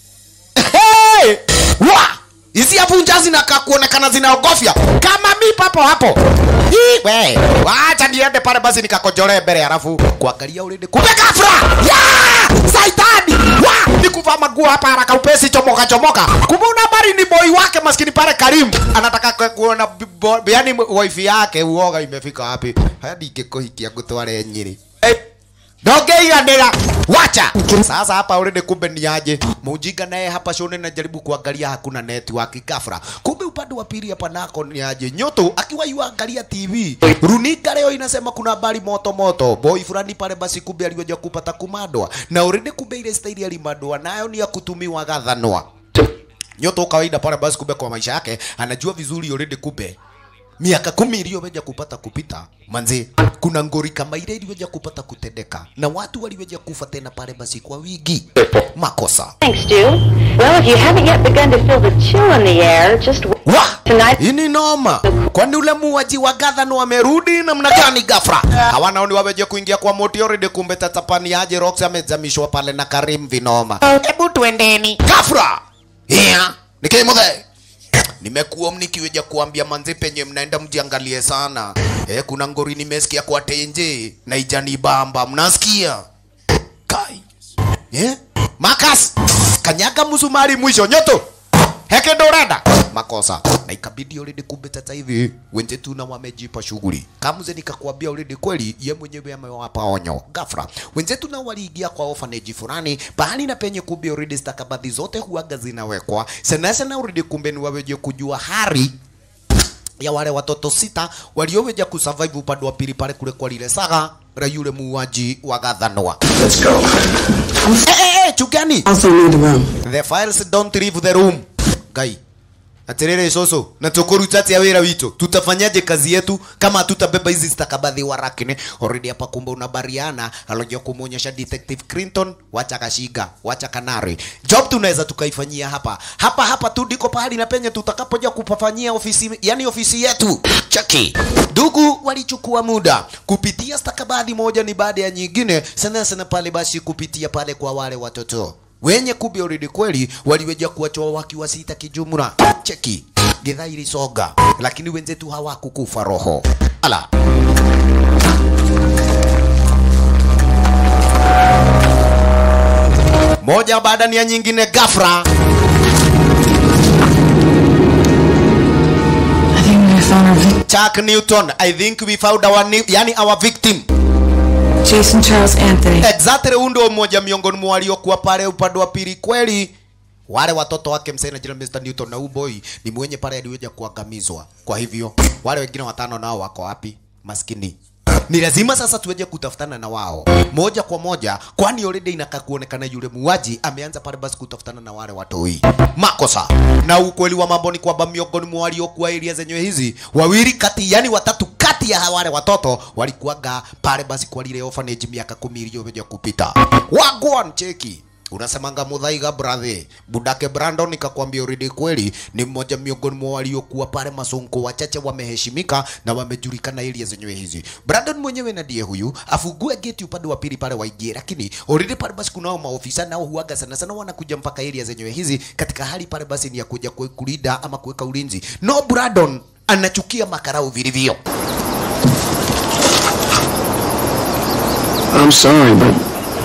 hey wa hizi hapo njazi na kuonekana zinaogofya kama mi papo hapo Hii, we wacha niende pale basi nikakojolee mbele halafu kuangalia ulinde kumbe kafra ya saitani wa nikuvaa maguo hapa haraka upesi chomoka chomoka kumbe una habari ni boy wake maskini pale Karim anataka ku- kuona bi- bo- yani wife yake uoga imefika wapi hadi ingekuhikia gutware nyiri hey. ndongeiganĩra wacha sasa hapa already kumbe ni aje mujinga naye hapa shone najaribu kuangalia hakuna network kafra kumbe upande wa pili hapa nako ni aje nyoto akiwa yuangalia tv runinga leo inasema kuna habari moto moto boy fulani pale basi kumbe aliweja kupata kumadwa na already kumbe ile staili alimadwa nayo ni ya kutumiwa gathanwa nyoto kawaida pale basi kumbe kwa maisha yake anajua vizuri already kumbe miaka kumi iliyoweja kupata kupita manze kuna ngori kama ile iliweja kupata kutendeka na watu waliweja kufa tena pale basi kwa wigi makosa
Thanks, Stu. Well, if you haven't yet begun to feel the chill in the air, just wait
wa
tonight.
hii ni noma kwani ule muwaji wa gadhano wamerudi namna gani gafra hawana ni waweje kuingia kwa moti already kumbe tatapani aje rox amezamishwa pale na karim vinoma
Hebu tuendeni.
gafra yeah. nikimuthe nimekuwa mnikiweja kuambia manzi penye mnaenda mjiangalie sana eh, kuna ngori nimesikia kwa tenje na ijani bamba mnasikia kai eh? makas kanyaga msumari mwisho nyoto heke dorada makosa na ikabidi already kumbe sasa hivi wenzetu na wamejipa shughuli kamuze nikakwambia already kweli ye mwenyewe amewapa onyo gafra wenzetu na waliingia kwa orphanage fulani bahali na penye kumbe already stakabadhi zote huaga zinawekwa sana sana already kumbe ni waweje kujua hari ya wale watoto sita walioweja kusurvive upande wa pili pale kule kwa lile saga la yule muuaji wa Gathanwa.
Let's go.
Eh, eh, eh, chugani
Also need a room.
The files don't leave the room. Guy. atiriri soso na tukuruta atia wira witu tutafanyaje kazi yetu kama hatutabeba hizi stakabadhi warakini already hapa kumbe unabariana alojua kumuonyesha detective Clinton wacha kashiga wacha kanari job tunaweza tukaifanyia hapa hapa hapa tu ndiko pahali na penye tutakapoja kupafanyia ofisi yani ofisi yetu chaki ndugu walichukua muda kupitia stakabadhi moja ni baada ya nyingine sana sana pale basi kupitia pale kwa wale watoto wenye kumbe already kweli waliweja kuwachoa wakiwa sita kijumla cheki githaa ilisoga lakini wenzetu hawakukufa roho ala moja baada ya nyingine gafra
I think we found our victim.
Chuck Newton I think we found our new, yani our victim
Jason Charles Anthony.
exactly huyu ndio mmoja miongoni mwa waliokuwa pale upande wa pili kweli wale watoto wake msee na jina Mr. Newton na huyu boy ni mwenye pale aliweza kuangamizwa kwa hivyo wale wengine watano nao wako wapi maskini ni lazima sasa tuweje kutafutana na wao moja kwa moja kwani already inakaa kuonekana yule muuaji ameanza pale basi kutafutana na wale watoi makosa na ukweli wa mambo ni kwamba miongoni mwa waliokuwa area zenyewe hizi wawili kati yani watatu kati ya wale watoto walikuwaga pale basi kwa lile orphanage miaka kumi iliyokuja kupita wagwan cheki unasemanga mudhaiga brathe budake brandon nikakwambia already kweli ni mmoja miongoni mwa waliokuwa pale masonko wachache wameheshimika na wamejulikana area zenyewe hizi brandon mwenyewe na ndiye huyu afungue geti upande wa pili pale waingie lakini already pale basi kunao maofisa nao huaga sana sana wanakuja mpaka area zenyewe hizi katika hali pale basi ni ya kuja kue- kulinda ama kuweka ulinzi no brandon anachukia makarau vilivyo
I'm sorry, but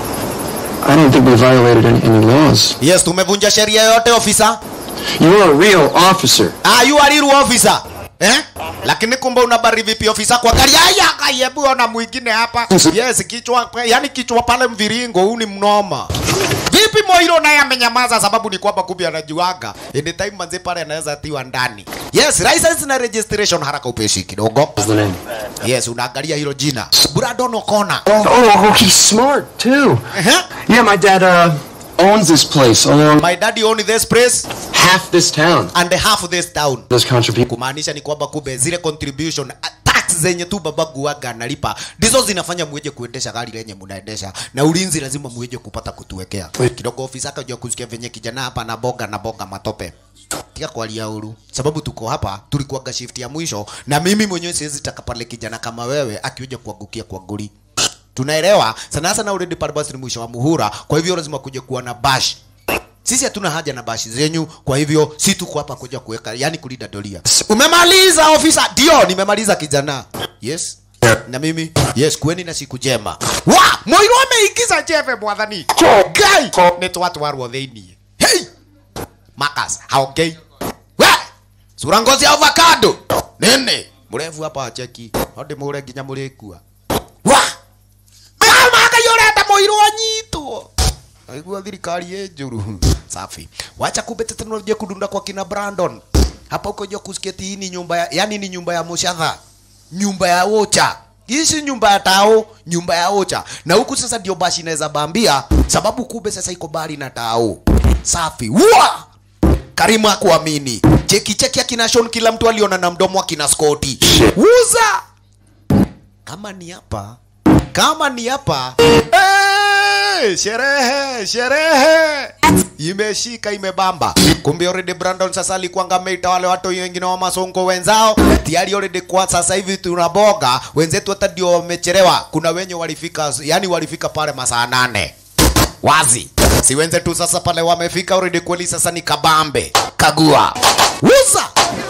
I don't think we violated any, any laws.
yes tumevunja sheria yote ofisa
You're a real officer.
Ah, you are real officer. Eh? Lakini kumbe unabari vipi ofisa kwa gari? Haya, kayebu ona mwingine hapa. Yes, kichwa yani kichwa pale mviringo huu ni mnoma. Vipi Moiro naye amenyamaza sababu ni kwamba kumbe anajuaga. Anytime manze pale anaweza tiwa ndani. Yes, license na registration haraka upeshi kidogo.
What's the name?
Yes, unaangalia hilo jina. Brandon O'Connor.
Oh, he's smart too.
Eh?
Yeah, my dad uh owns this place along
My daddy own this place
half this town.
and half of this town.
Those contributions.
kumaanisha ni kwamba kumbe zile contribution a- tax zenye tu babagu waga analipa ndizo zinafanya mweje kuendesha gari lenye mnaendesha na ulinzi lazima mweje kupata kutuwekea kidogo ofisa akajua kusikia venye kijana hapa na boga na boga matope tika kwalia uru sababu tuko hapa tulikuwaga shift ya mwisho na mimi mwenyewe siwezi taka pale kijana kama wewe akiweja kuangukia kwa goli tunaelewa sana sana already pale basi ni mwisho wa muhura kwa hivyo lazima kuja kuwa na bash sisi hatuna haja na bashi zenyu kwa hivyo si tuko hapa kuja kuweka yani kulinda doria umemaliza ofisa ndio nimemaliza kijana yes na mimi yes kueni na siku njema wa moiro ameingiza jeve mwathani gai nä twatwarwo thä iniä hey! makas haongei we sura ngozi ya avocado nini mrefu hapa acheki ndä må re nginya må rä kua wa magai å renda må irwo anyitwo aigua thirikari ä njå safi wacha kumbe teknolojia kudunda kwa kina brandon hapa uko jua kusikia ati hii ni nyumba ya, yani ni nyumba ya mushatha nyumba ya ocha hii si nyumba ya tao nyumba ya ocha na huku sasa ndio basi inaweza bambia sababu kumbe sasa iko bari na tao safi wa karimu akuamini cheki cheki akina Sean kila mtu aliona na mdomo akina Scotty uza kama ni hapa kama ni hapa hey, sherehe sherehe imeshika imebamba kumbe already Brandon sasa alikuwa ameita wale watu wengine wa masongo wenzao tayari already kwa sasa hivi tunaboga wenzetu hata ndio wamechelewa kuna wenye walifika yani walifika pale masaa nane wazi si wenzetu sasa pale wamefika already kweli sasa ni kabambe kagua uza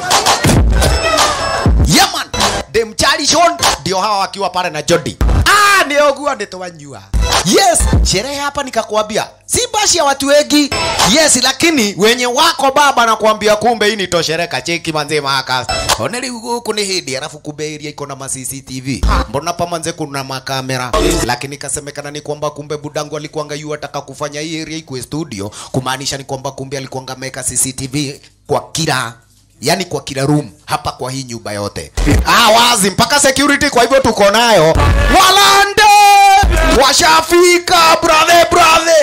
Yaman dem Charlie Sean ndio hawa wakiwa pale na Jody. Ah, niogua nitowanyua. Yes, sherehe hapa nikakwambia si bashi ya watu wengi. Yes, lakini wenye wako baba nakwambia kumbe hii ni toshereka cheki manze maka. Oneli huku ni hidi alafu kumbe area iko na ma CCTV. Mbona pa manze kuna makamera? Lakini kasemekana ni kwamba kumbe budangu alikuanga yu ataka kufanya hii area ikuwe studio, kumaanisha ni kwamba kumbe alikuanga ameweka CCTV kwa kila yani kwa kila room hapa kwa hii nyumba yote ah, wazi mpaka security kwa hivyo tuko nayo walande washafika brother brother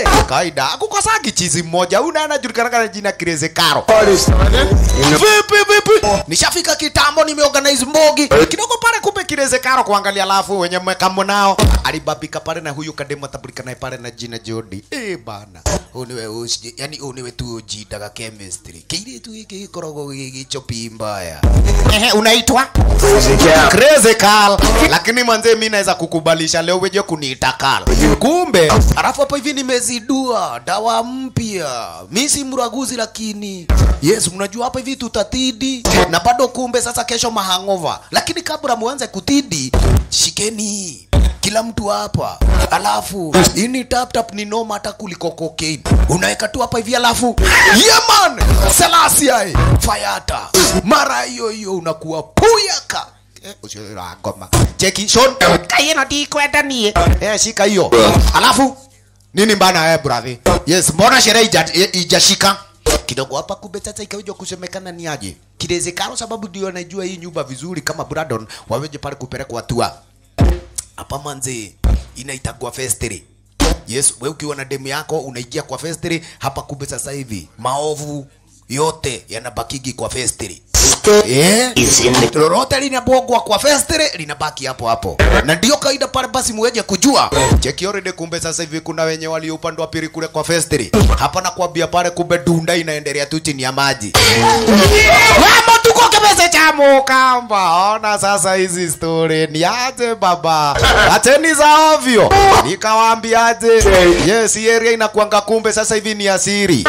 kawaida akukosagi chizi mmoja una anajulikana kana jina Crazy Caro vipi vipi nishafika kitambo nimeorganize mbogi kidogo pale kumbe Crazy Caro kuangalia alafu wenye mmekamo nao alibabika pale na huyu kademo tabulika naye pale na jina Jody eh bana uniwe usi yani uniwe tu ujitaga chemistry kile tu hiki kikorogo gichopi mbaya ehe unaitwa Crazy Carl lakini manze mimi naweza kukubalisha leo weje kuniita Carl kumbe alafu hapa hivi nimezidua dawa mpya mimi si mraguzi lakini yes mnajua hapa hivi tutatidi na bado kumbe sasa kesho mahangova lakini kabla muanze kutidi shikeni kila mtu hapa alafu ini tap tap ni noma hata kuliko cocaine unaweka tu hapa hivi alafu yeah man Selassie fayata mara hiyo hiyo unakuwa puyaka Eh, usiwe na ngoma cheki shon
kayeno ndikwenda niĩ
eh shika hiyo alafu nini mbana eh brother yes mbona sherehe ija- i- ijashika kidogo hapa kumbe sasa ikaweja kusemekana ni aje kilezekano sababu ndio anajua hii nyumba vizuri kama Brandon waweje pale kupelekwa hatua hapa manze inaitagwa festiri yes we ukiwa na demu yako unaingia kwa festiri hapa kumbe sasa hivi maovu yote yanabakigi kwa festiri Eh? lolote linabogwa kwa festiri linabaki hapo hapo na ndio kaida pale basi muweje kujua cheki already kumbe sasa hivi kuna wenye walio upande wa pili kule kwa festiri hapa nakwambia pale kumbe dunda inaendelea tu chini ya maji Wamo tuko kibese cha mukamba. Ona sasa hizi story ni aje baba. Acheni za ovyo. Nikawaambiaje? Yes, hii area inakuanga kumbe sasa hivi ni asiri.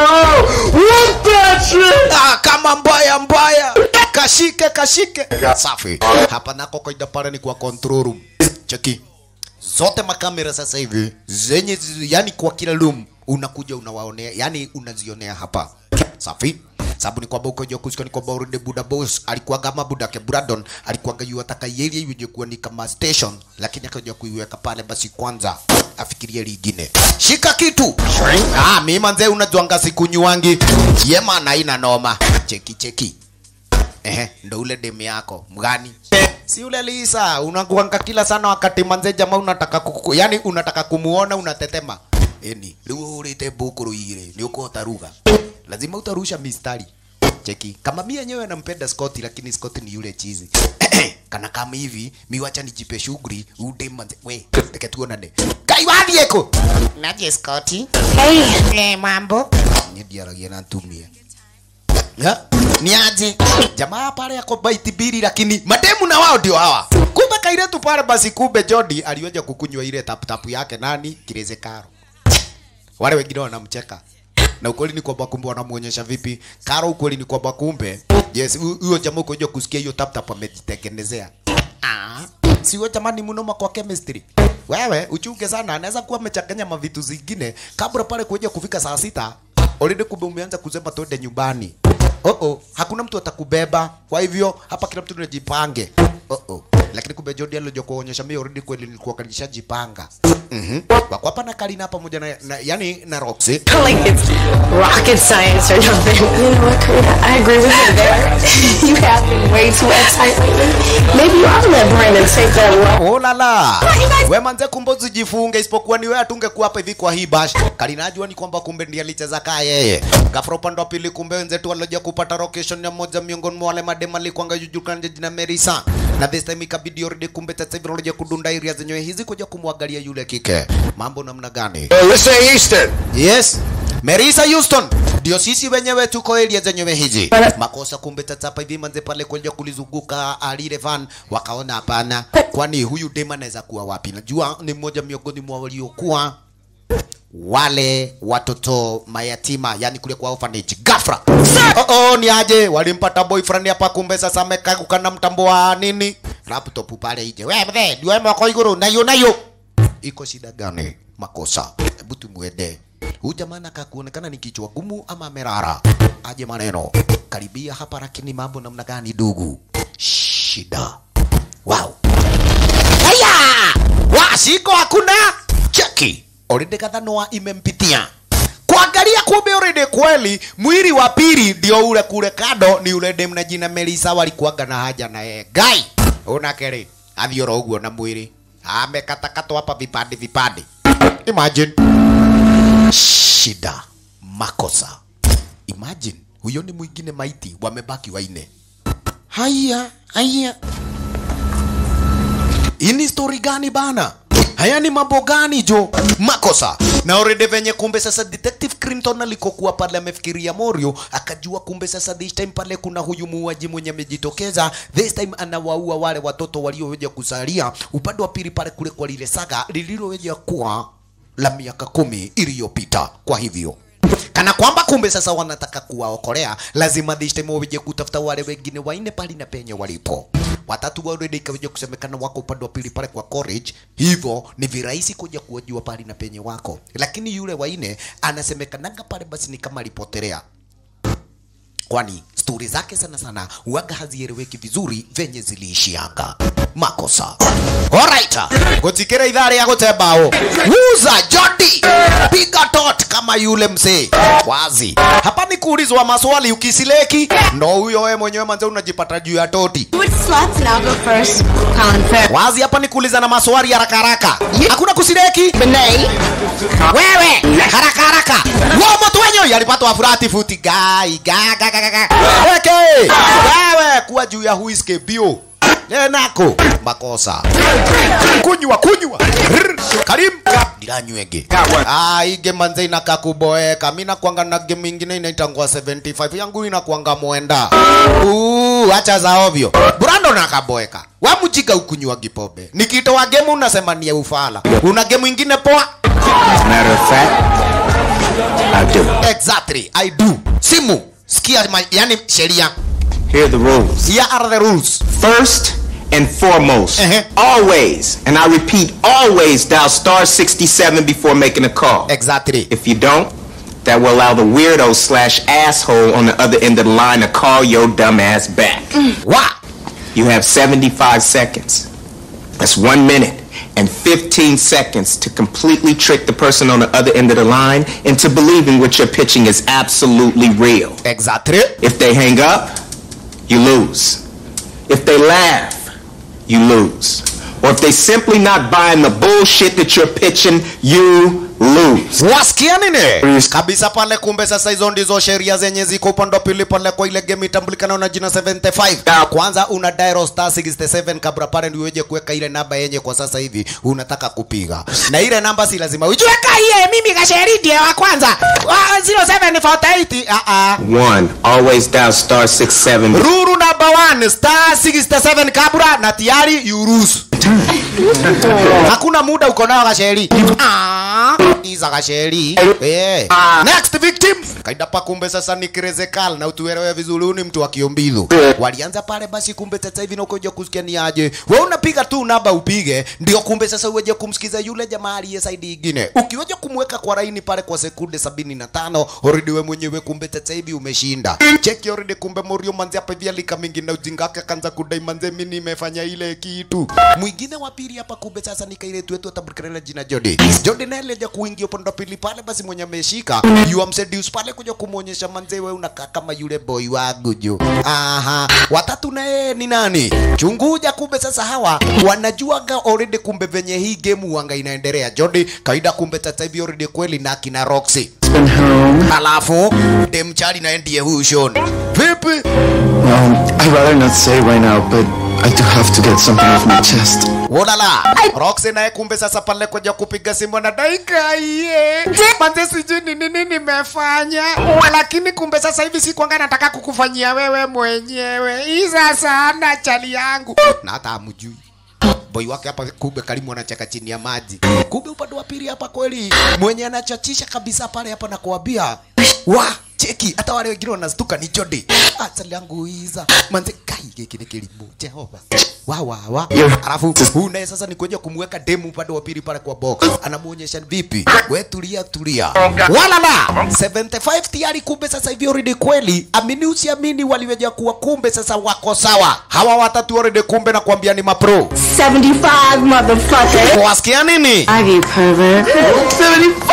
Ah, kama mbaya mbaya. Kashike kashike. Safi. Hapa nako kaida pale ni kwa control room. Cheki. Zote makamera sasa hivi zenye yani kwa kila room unakuja unawaonea yani unazionea hapa. Safi sababu ni kwamba ukoja kusika ni kwamba already Buda Boss alikuwa kama Buda ke Brandon alikuwa yu ataka yeye yuje kuwa ni kama station, lakini akaja kuiweka pale basi kwanza afikirie lingine. Shika kitu. Ah, mimi manze unajuanga siku nyuangi. Yema na ina noma. Cheki cheki. Ehe, ndo ule demu yako mgani? Si ule Lisa, unakuanga kila sana wakati manze jamaa unataka kuku, yani unataka kumuona unatetema. Eni, leo ulete bukuru ile, ni uko utaruga. Lazima utarusha mistari. Cheki. Kama mimi yenyewe nampenda Scott lakini Scott ni yule chizi. Kana kama hivi, mi wacha nijipe shughuli, ude manze. We, teke tuonane. Kaiwadi eko.
naje skoti
Hey,
eh mambo
Nidiaragia na ntumie. Ya? Ni aje? Jamaa pale yako baiti bili lakini mademu na wao ndio hawa. Kumbe kaile tu pale basi kumbe Jody alioja kukunywa ile tap tap yake nani? Kireze Karo. Wale wengine wanamcheka. Na ukweli ni kwamba kumbe wanamuonyesha vipi? Karo ukweli ni kwamba kumbe yes, hu- huyo jamaa ukoja kusikia hiyo tap tap amejitengenezea. Ah, si wewe jamani mnoma kwa chemistry. Wewe uchunge sana, anaweza kuwa amechanganya mavitu zingine kabla pale kuja kufika saa sita already kumbe umeanza kusema twende nyumbani. Oh oh, hakuna mtu atakubeba. Kwa hivyo hapa kila mtu tunajipange. Oh oh. Lakini kumbe Jody alikuja kuonyesha mimi already kweli nilikuwa kanishajipanga. Mhm. Wako hapa na Karina pamoja na, na yani na Roxy.
like it's rocket science or nothing.
You know what, Karina? I agree with you there. you have been way too uptight lately. Maybe you ought to let Brandon take that role.
Oh la la. We manze kumbe usijifunge isipokuwa ni wewe atungekuwa hapa hivi kwa hii bash. Karina ajua ni kwamba kumbe ndiye alicheza kaa yeye. Gafro upande wa pili kumbe wenzetu walioja kupata location ya moja miongoni mwa wale madem alikuanga jujulikana jina Merisa. Na this time ikabidi already kumbe sasa hivi walioja kudunda area zenyewe hizi kuja kumwangalia yule kike. Mambo namna gani?
Hey, listen, Easton.
Yes. Merisa Houston ndio sisi wenyewe tuko area zenyewe hizi. Makosa kumbe tata hapa hivi manze pale kuja kulizunguka alile van wakaona hapana, kwani huyu dem anaweza kuwa wapi? Najua ni mmoja miongoni mwa waliokuwa wale watoto mayatima, yani kule kwa orphanage. Gafra. Oh, oh, ni aje walimpata boyfriend hapa, kumbe sasa amekaa na mtambo wa nini laptop pale ije. Wewe mzee, ndio mko iguru nayo nayo iko shida gani? Makosa, hebu tumwende huyu jamaa anakaa kuonekana ni kichwa gumu ama amerara. Aje maneno karibia hapa, lakini mambo namna gani ndugu? Shida. Wow. Haya! Washiko hakuna cheki. Already kadhanoa imempitia. Kuangalia kumbe already kweli mwili wa pili ndio ule kule kado ni ule dem na jina Melisa walikuwaga na haja na yeye. Gai. Una kere. Athiora uguo na mwili. Amekatakatwa hapa vipande vipande. Imagine. shida makosa imagine huyo ni mwingine maiti wamebaki waine haya haya hii ni story gani bana haya ni mambo gani jo makosa na already venye kumbe sasa detective clinton alikokuwa pale amefikiria morio akajua kumbe sasa this time pale kuna huyu muuaji mwenye amejitokeza this time anawaua wale watoto walioweja kusalia upande wa pili pale kule kwa lile saga lililoweja kuwa la miaka kumi iliyopita kwa hivyo kana kwamba kumbe sasa wanataka kuwaokolea lazima this time waweje kutafuta wale wengine waine pali na penye walipo watatu already ikaweja kusemekana wako upande wa pili pale kwa college hivyo ni virahisi kuja kuwajua pali na penye wako lakini yule waine anasemekanaga pale basi ni kama alipotelea kwani stori zake sana sana waga hazieleweki vizuri venye ziliishianga makosa alright gutikira idhaa ria gutembao wuza jodi piga tot kama yule mzee wazi hapa ni kuulizwa maswali ukisileki ndo huyo wewe mwenyewe manze unajipata juu ya toti
Which slots and I'll go first? Colin Farrell.
wazi hapa ni kuuliza na maswali haraka haraka hakuna kusileki
Benet.
wewe haraka haraka wo mtu wenyewe alipatwa furati futi gai ga ga ga ga ga weke wewe kuwa juu ya huiske bio nako makosa kunywa kunywa Rrr. karim ndiranywege ah ige manze inaka kuboeka mimi nakwanga na game ingine inaitangwa 75 yangu inakwanga mwenda uh acha za ovyo brando nakaboeka wa mjika ukunywa gipobe nikitoa game unasema ni ya ufala una game ingine poa
Matter of fact, I do.
Exactly, I do. Simu, sikia ma, yani sheria.
Here are the rules.
Here are the rules.
First and foremost,
Uh-huh.
always, and I repeat, always dial star 67 before making a call.
Exactly.
If you don't, that will allow the weirdo slash asshole on the other end of the line to call your dumb ass back.
Wa.
You have 75 seconds. That's one minute and 15 seconds to completely trick the person on the other end of the line into believing what you're pitching is absolutely real.
Exactly.
If they hang up, you lose. If they laugh, you lose. Or if they simply not buying the bullshit that you're pitching, you lose.
Wasikia nini? Kabisa pale kumbe sasa hizo ndizo sheria zenye ziko upande wa pili pale kwa ile game itambulikana na jina 75. Kwanza una dial star 67 kabla pale ndio uweje kuweka ile namba yenye kwa sasa hivi unataka kupiga. Na ile namba si lazima ujue
Kaye mimi kasheri ndiye wa kwanza. Wa 0748.
ah ah.
One, always dial star 67.
Ruru number one, star 67 kabla na tayari you lose. Hakuna muda uko nao Gasheri. Ah, iza Gasheri. Eh. Next victim. Kaida pa kumbe sasa ni Krezekal na utuelewe vizuri ni mtu wa Kiombilu. Walianza pale basi kumbe sasa hivi nakuja kusikia ni aje. Wewe unapiga tu namba upige ndio kumbe sasa uweje kumsikiza yule jamaa aliye side ingine. Ukiweje kumweka kwa laini pale kwa sekunde 75 already wewe mwenyewe kumbe sasa hivi umeshinda. Cheki already kumbe Morio manzi hapa hivi alika mingi na ujinga wake akaanza kudai manze mimi nimefanya ile kitu. Mwingine wa pili hapa kumbe sasa ni kaile tu atabukilela jina Jody. Jody naye alija kuingia upande wa pili pale basi mwenye ameshika you am seduce pale kuja kumuonyesha manze wewe unakaa kama yule boy wangu jo. Aha. Watatu naye ni nani? Chunguja kumbe sasa hawa wanajuaga already kumbe venye hii game wanga inaendelea. Jody kaida kumbe sasa hivi already kweli na kina Roxy. Halafu dem chali na ndiye huyu Sean. Vipi?
Um, I'd rather not say right now, but I do have to get something off my chest.
Wodala. Roxy naye kumbe sasa pale kuja kupiga simu na daika iye.
Manze sijui ni nini nimefanya. Lakini kumbe sasa hivi si kwanga nataka kukufanyia wewe mwenyewe. Iza sana chali yangu.
na hata hamjui boy wake hapa kumbe karimu anacheka chini ya maji kumbe upande wa pili hapa kweli mwenye anachachisha kabisa pale hapa na kuambia wa cheki hata wale wengine wanastuka ni Jody asali yangu iza manze kai giki ni kilimo Jehova wa wa wa alafu huyu naye sasa ni kuja kumweka demu upande wa pili pale kwa box anamuonyesha vipi we tulia tulia wala la 75 tayari kumbe sasa hivi already kweli amini usiamini waliweja kuwa kumbe sasa wako sawa hawa watatu already kumbe na kuambia ni mapro
75, motherfucker.
wasikia nini
I get pervert. 75!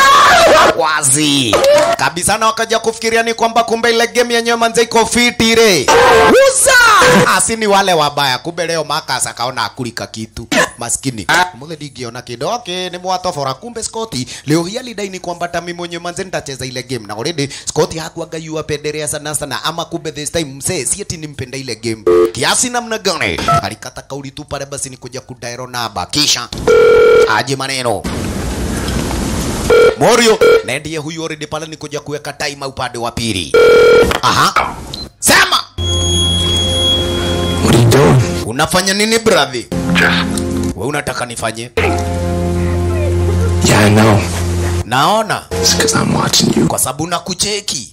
wazi kabisa na wakaja kufikiria ni kwamba kumbe ile game yenyewe manze iko fiti re uza asi ni wale wabaya kumbe leo makas akaona akulika kitu maskini mule digiona kido okay ni mwatofora kumbe Scotty leo hii alidai ni kwamba tami mwenye manze nitacheza ile game na already Scotty hakuaga yu apendelea sana sana ama kumbe this time msee si ati nimpenda ile game kiasi namna gani alikata kauli tu pale basi ni kuja kudairo namba kisha aje maneno Morio na ndiye huyu already pale ni kuja kuweka time upande wa pili. Aha. Sema.
What are you doing?
Unafanya nini brother?
Just
Wewe unataka nifanye?
Yeah, I know.
Naona
It's because I'm watching you.
kwa sababu nakucheki.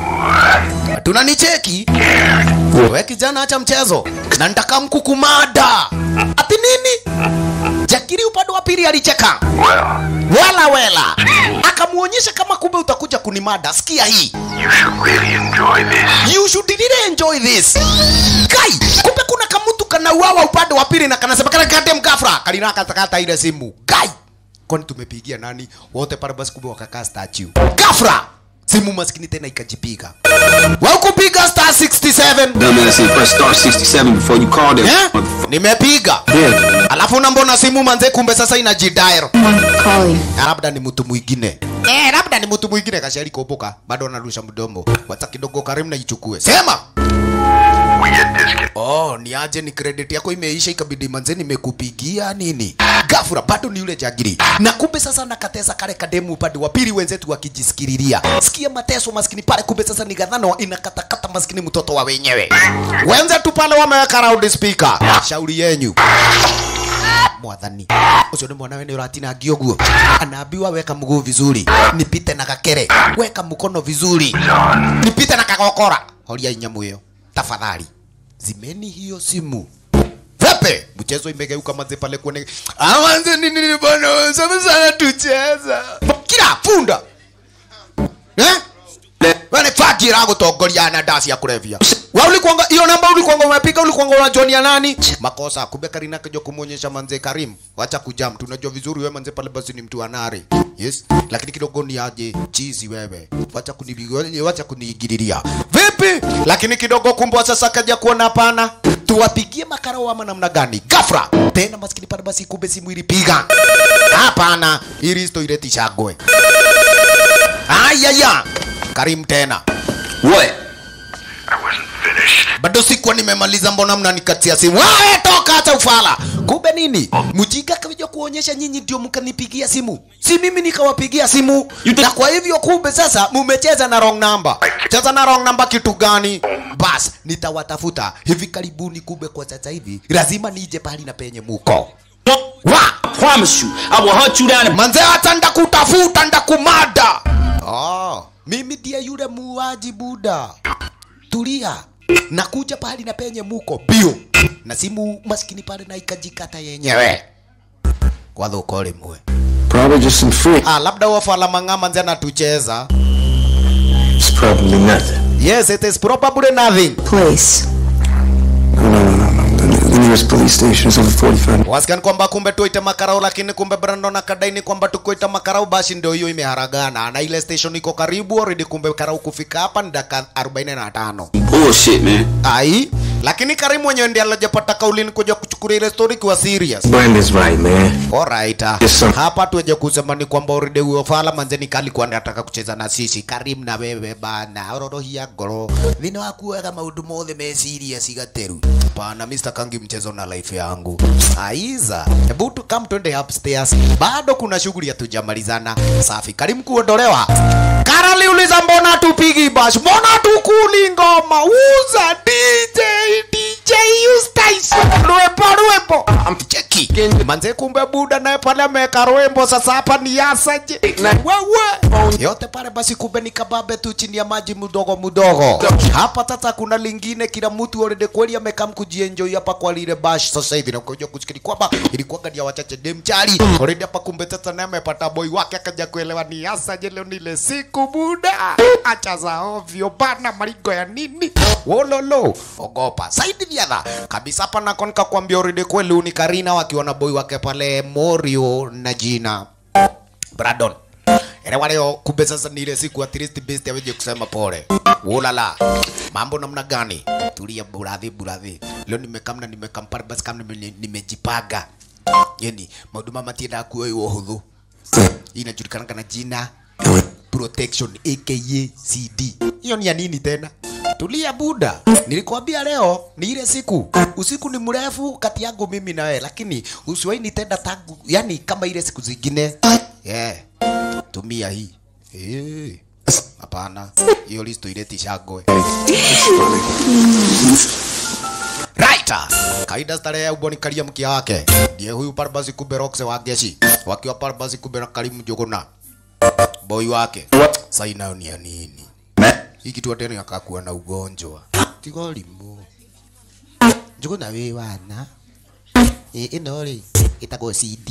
Tunanicheki? Wewe kijana acha mchezo. Na nitaka mkukumada. Ati nini? Jakiri upande wa pili alicheka.
well,
Wela wela. Akamuonyesha kama kumbe utakuja kunimada. Sikia hii.
you should really enjoy this.
You should really enjoy this. Kai, kumbe kuna kamutu kanauawa upande wa pili na kanasema kana kate mkafra. Kalina katakata ile simu. Kai. Kwani tumepigia nani? Wote pale basi kumbe wakakaa statue. Kafra. Simu maskini tena ikajipiga. Wewe kupiga star 67.
Dumbass, you press star 67 before you call them.
Eh?
motherfucker.
Nimepiga.
Yeah.
Alafu na mbona simu manze kumbe sasa inajidial.
Calling.
Na labda ni mtu mwingine. Eh, labda ni mtu mwingine kashari kuopoka. Bado anarusha mdomo. Wacha kidogo karimu na ichukue. Sema.
We get discount.
Oh, ni aje ni credit yako imeisha ikabidi manze nimekupigia nini? Gafura bado ni yule jagiri. Na kumbe sasa nakatesa kale kademu upande wa pili wenzetu wakijisikililia. Sikia mateso maskini pale kumbe sasa ni gadhano inakatakata maskini mtoto wa wenyewe. Wenzetu pale wameweka loud speaker. Shauri yenyu. Mwathani. Ucio ni mwanawe ni uratinangio guo. Anaambiwa weka mguu vizuri. Nipite na gakere. Weka mkono vizuri. Nipite na kagokora. Horia nyamu hiyo. Tafadhali zimeni hiyo simu Pepe, mchezo imegeuka manze pale kuone. Amanze nini nini bwana, sana sana tucheza. Kila funda. Eh? Wale fakira gutongoria na dasi ya kulevya. Wa ulikuanga hiyo namba ulikuanga umepiga ulikuanga unajonia nani? Makosa kumbe Karina kaja kumuonyesha manze Karim. Wacha kujam, tunajua vizuri wewe manze pale basi ni mtu anari. Yes. Lakini kidogo ni aje chizi wewe. Wacha kunibigolia, wacha kunigiriria. Vipi? Lakini kidogo kumbe sasa kaja kuona hapana. Tuwapigie makarao ama namna gani? Gafra. Tena maskini pale basi kumbe simu ilipiga. Hapana, ili sto ileti shagwe. Ayaya. Karim tena.
What?
I wasn't finished.
bado sikuwa nimemaliza, mbona mnanikatia simu? Wewe toka, hata ufala. Kumbe nini? Mjinga kaja kuonyesha nyinyi ndio mkanipigia simu, si mimi nikawapigia simu. Na kwa hivyo kumbe sasa mumecheza na wrong number. Cheza na wrong number kitu gani? Bas, nitawatafuta hivi karibuni. Kumbe kwa sasa hivi lazima nije pahali na penye muko wa
Promise you, I will hunt you down and
manze, hata ndakutafuta ndakumada. Oh, mimi ndiye yule muuaji buda. Tulia, nakuja pahali na penye muko bio na simu maskini pale na ikajikata yenyewe kwa dhuko limwe.
Probably just some free.
Ah, labda wafala mang'ama nze anatucheza.
It's probably nothing.
Yes, it is probably nothing.
Place.
No, no, no, no, no. The, the nearest police station is over 45
Wasikan kwamba kumbe tuite makarau, lakini kumbe Brandon akadai ni kwamba tukuita makarau, basi ndio hiyo imeharagana na ile station iko karibu already. Kumbe karau kufika hapa ni dakika 45.
bullshit, man.
Ai, lakini Karim mwenyewe ndiye alijapata kauli ni kuja kuchukulia ile story kwa serious.
Brandon's right, man.
Alright. ah.
Yes, sir.
Hapa tuweje kusema ni kwamba already huyo fala manzeni kali kwa anataka kucheza na sisi. Karim na wewe bana, ororohia ngoro. Thina waku wega maundu mothe me serious igateru. Pana Mr. Kangi mchezo na life yangu. Aiza. Hebu tu come twende upstairs. Bado kuna shughuli hatujamalizana. Safi. Karim kuondolewa. Karali uliza mbona tupigi bash? Mbona tukuli ngoma? Uza DJ DJ Eustace. Rwepo rwepo. Cheki. Manze kumbe buda naye pale ameweka rwembo sasa hapa ni yasaje. Wewe. Yote pale basi kumbe ni kababe tu chini ya maji mdogo mdogo. Hapa sasa kuna lingine kila mtu already kweli amekam kujienjoy hapa kwa lile bash sasa hivi na kuja kusikili kwamba ilikuwa gani ya wachache dem chali. Already hapa kumbe sasa naye amepata boy wake akaja kuelewa ni yasaje leo nile siku buda. Acha za ovyo bana marigo ya nini? Wololo. Ogopa. Saidi viadha. Kabisa hapa na konka kuambia already kweli ni Karina wakiwa na boy wake pale Morio na jina Brandon. elewa leo kumbe sasa ni ile siku at least best aweje kusema pole ulala mambo namna gani tulia buradhi buradhi leo nimekamna nimekampara basi kama nime- nimejipanga yani maundu mama tienda kuoyo uhuthu inajulikana kana jina protection aka cd hiyo ni ya nini tena tulia buda nilikwambia leo ni ile siku usiku ni mrefu kati yangu mimi na wewe lakini usiwahi nitenda tangu yani kama ile siku zingine yeah. tumia hii Eh, hapana hiyo listo ileti shagwe Right. Kaida starehe ya ubonikalia mkia wake. Ndiye huyu Parbasi kumbe Roxe wa Geshi. Wakiwa Parbasi kumbe na Karimu Jogona. Boy wake. Saina ni ya nini? Hii kitu tena akakuwa na ugonjwa. Tigo limu. Jogona we wana. Eh ino ri itago CD.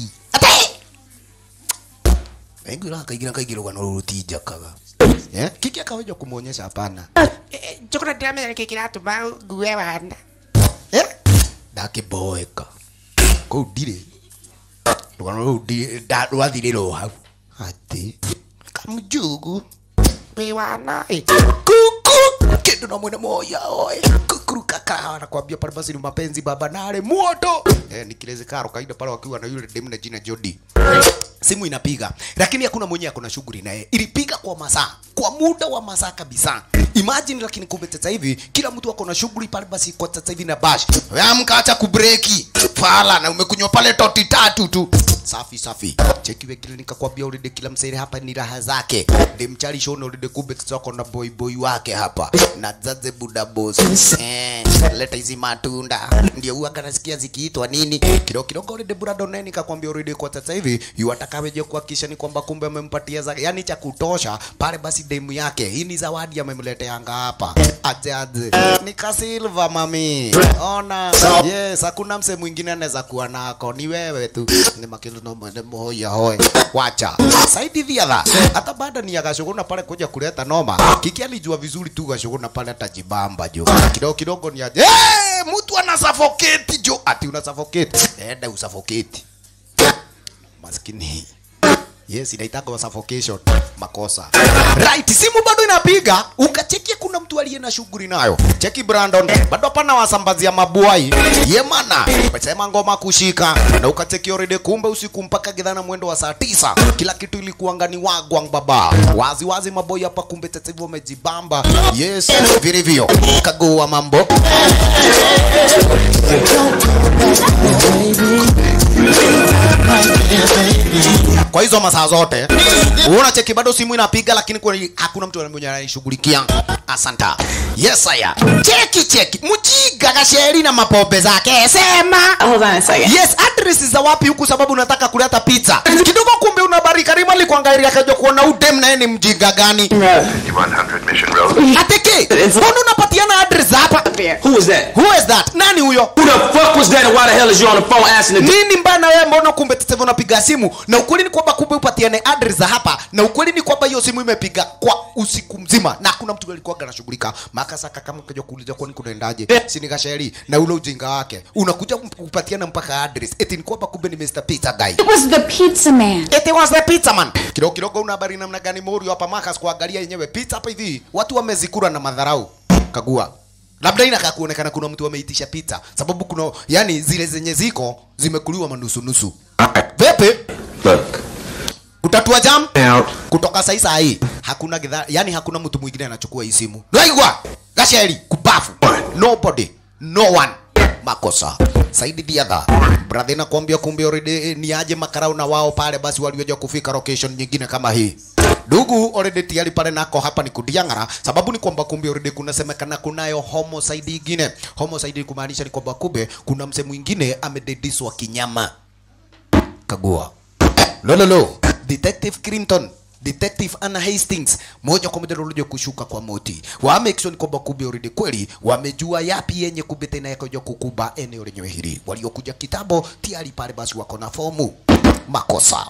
Wengi la kaigira kaigira kwa nuru tijakaga. Eh? Kiki akaweja kumuonyesha hapana.
Chokora ndiramenya nä kä kä ratåma ngue wana
ndakämboeka kå u ndirä rũgano rå u rwathirä rwo hau atä kamjugu
wä wana
kuku kindu na mwene moya oe kukuruka kahawa na kwambia pale basi ni mapenzi baba nare moto eh, nikileze karo kaida pale wakiwa na yule demu na jina Jody simu inapiga lakini hakuna mwenye akona shughuli naye ilipiga kwa masaa kwa muda wa masaa kabisa imagine lakini kumbe sasa hivi kila mtu ako na shughuli pale basi kwa sasa hivi na bash amka acha kubreki fala na umekunywa pale toti tatu tu safi safi cheki wengine nikakwambia already kila msere hapa ni raha zake ndimchali shona already kumbe sasa ako na boy boy wake hapa na zaze buda boss eh leta hizi matunda ndio huwa kanasikia zikiitwa nini kidogo kidogo already brado nene nikakwambia already kwa sasa hivi yuatakaweje kuhakikisha ni kwamba kumbe amempatia za yani cha kutosha pale basi demu yake hii ni zawadi amemleteanga hapa aje aje ni kasilva mami ona yes hakuna mse mwingine anaweza kuwa nako ni wewe tu ni makilu no mwende moya hoe wacha saidi thiatha hata baada ni agashuguna pale kuja kuleta noma kiki alijua vizuri tu gashuguna pale atajibamba jo kidogo kidogo ni aje hey, mtu ana suffocate jo ati una suffocate enda usuffocate maskini yes inaitagwa suffocation makosa right simu bado inapiga ukachekia kuna mtu aliye na shughuli nayo cheki brandon bado pana wasambazia mabuai yemana sema ngoma kushika na ukacheki already kumbe usiku mpaka gidhana mwendo wa saa tisa kila kitu ilikuwa ngani wagwang baba wazi wazi maboi hapa kumbe sasa hivi wamejibamba yes vilivyo kagua mambo kwa hizo masaa zote uona cheki bado simu inapiga lakini kwa hakuna mtu mwenye anaishughulikia asanta yes haya cheki cheki mjiga gasheri na mapombe zake sema
Hold on a second.
yes address za wapi huku sababu unataka kuleta pizza kidogo kumbe unabarika rima likwangairia kaja kuona udem naye ni mjinga gani
100 Mission Road.
ateke mbona unapatiana address hapa
Who is that?
who is that nani huyo
Who the fuck was that and why the hell is you on the phone asking the
nini mbana wewe mbona kumbe sasa hivi unapiga simu na ukweli ni kwamba kumbe upatiane address za hapa na ukweli ni kwamba hiyo simu imepiga kwa usiku mzima na hakuna mtu alikuwa anashughulika makasaka kama kaja kuuliza kwani kunaendaje si ni gasheri na ule ujinga wake unakuja kupatiana mpaka address eti ni kwamba kumbe ni Mr. Pizza guy
It was the pizza man.
It was the pizza man. Kidogo kidogo una habari namna gani Morio hapa Marcus kuangalia yenyewe pizza hapa hivi. Watu wamezikura na madharau. Kagua. Labda inakaa kuonekana kuna mtu ameitisha pizza sababu kuna yani zile zenye ziko zimekuliwa manusu nusu. Vipi?
Look.
Utatua jam?
Now,
Kutoka saa hii saa hii hakuna gidha, yani hakuna mtu mwingine anachukua hii simu. Naigwa. Gasheri kupafu. Nobody. No one. Makosa. Saidi diadha. Brother nakwambia kumbe already eh, ni aje makarau na wao pale basi walioja kufika location nyingine kama hii. Ndugu already tayari pale nako hapa ni kudiangara sababu ni kwamba kumbe already kunasemekana kunayo homicide ingine. Homicide kumaanisha ni kwamba kumbe kuna mse mwingine amedediswa kinyama. Kagua. Lololo, Detective Clinton Detective Anna Hastings moja kwa moja walikuja kushuka kwa moti. Wa make sure ni kwamba kumbe already kweli wamejua yapi yenye kumbe tena yakoja kukuba eneo lenyewe hili. Waliokuja kitabo tayari pale basi wako na fomu. Makosa.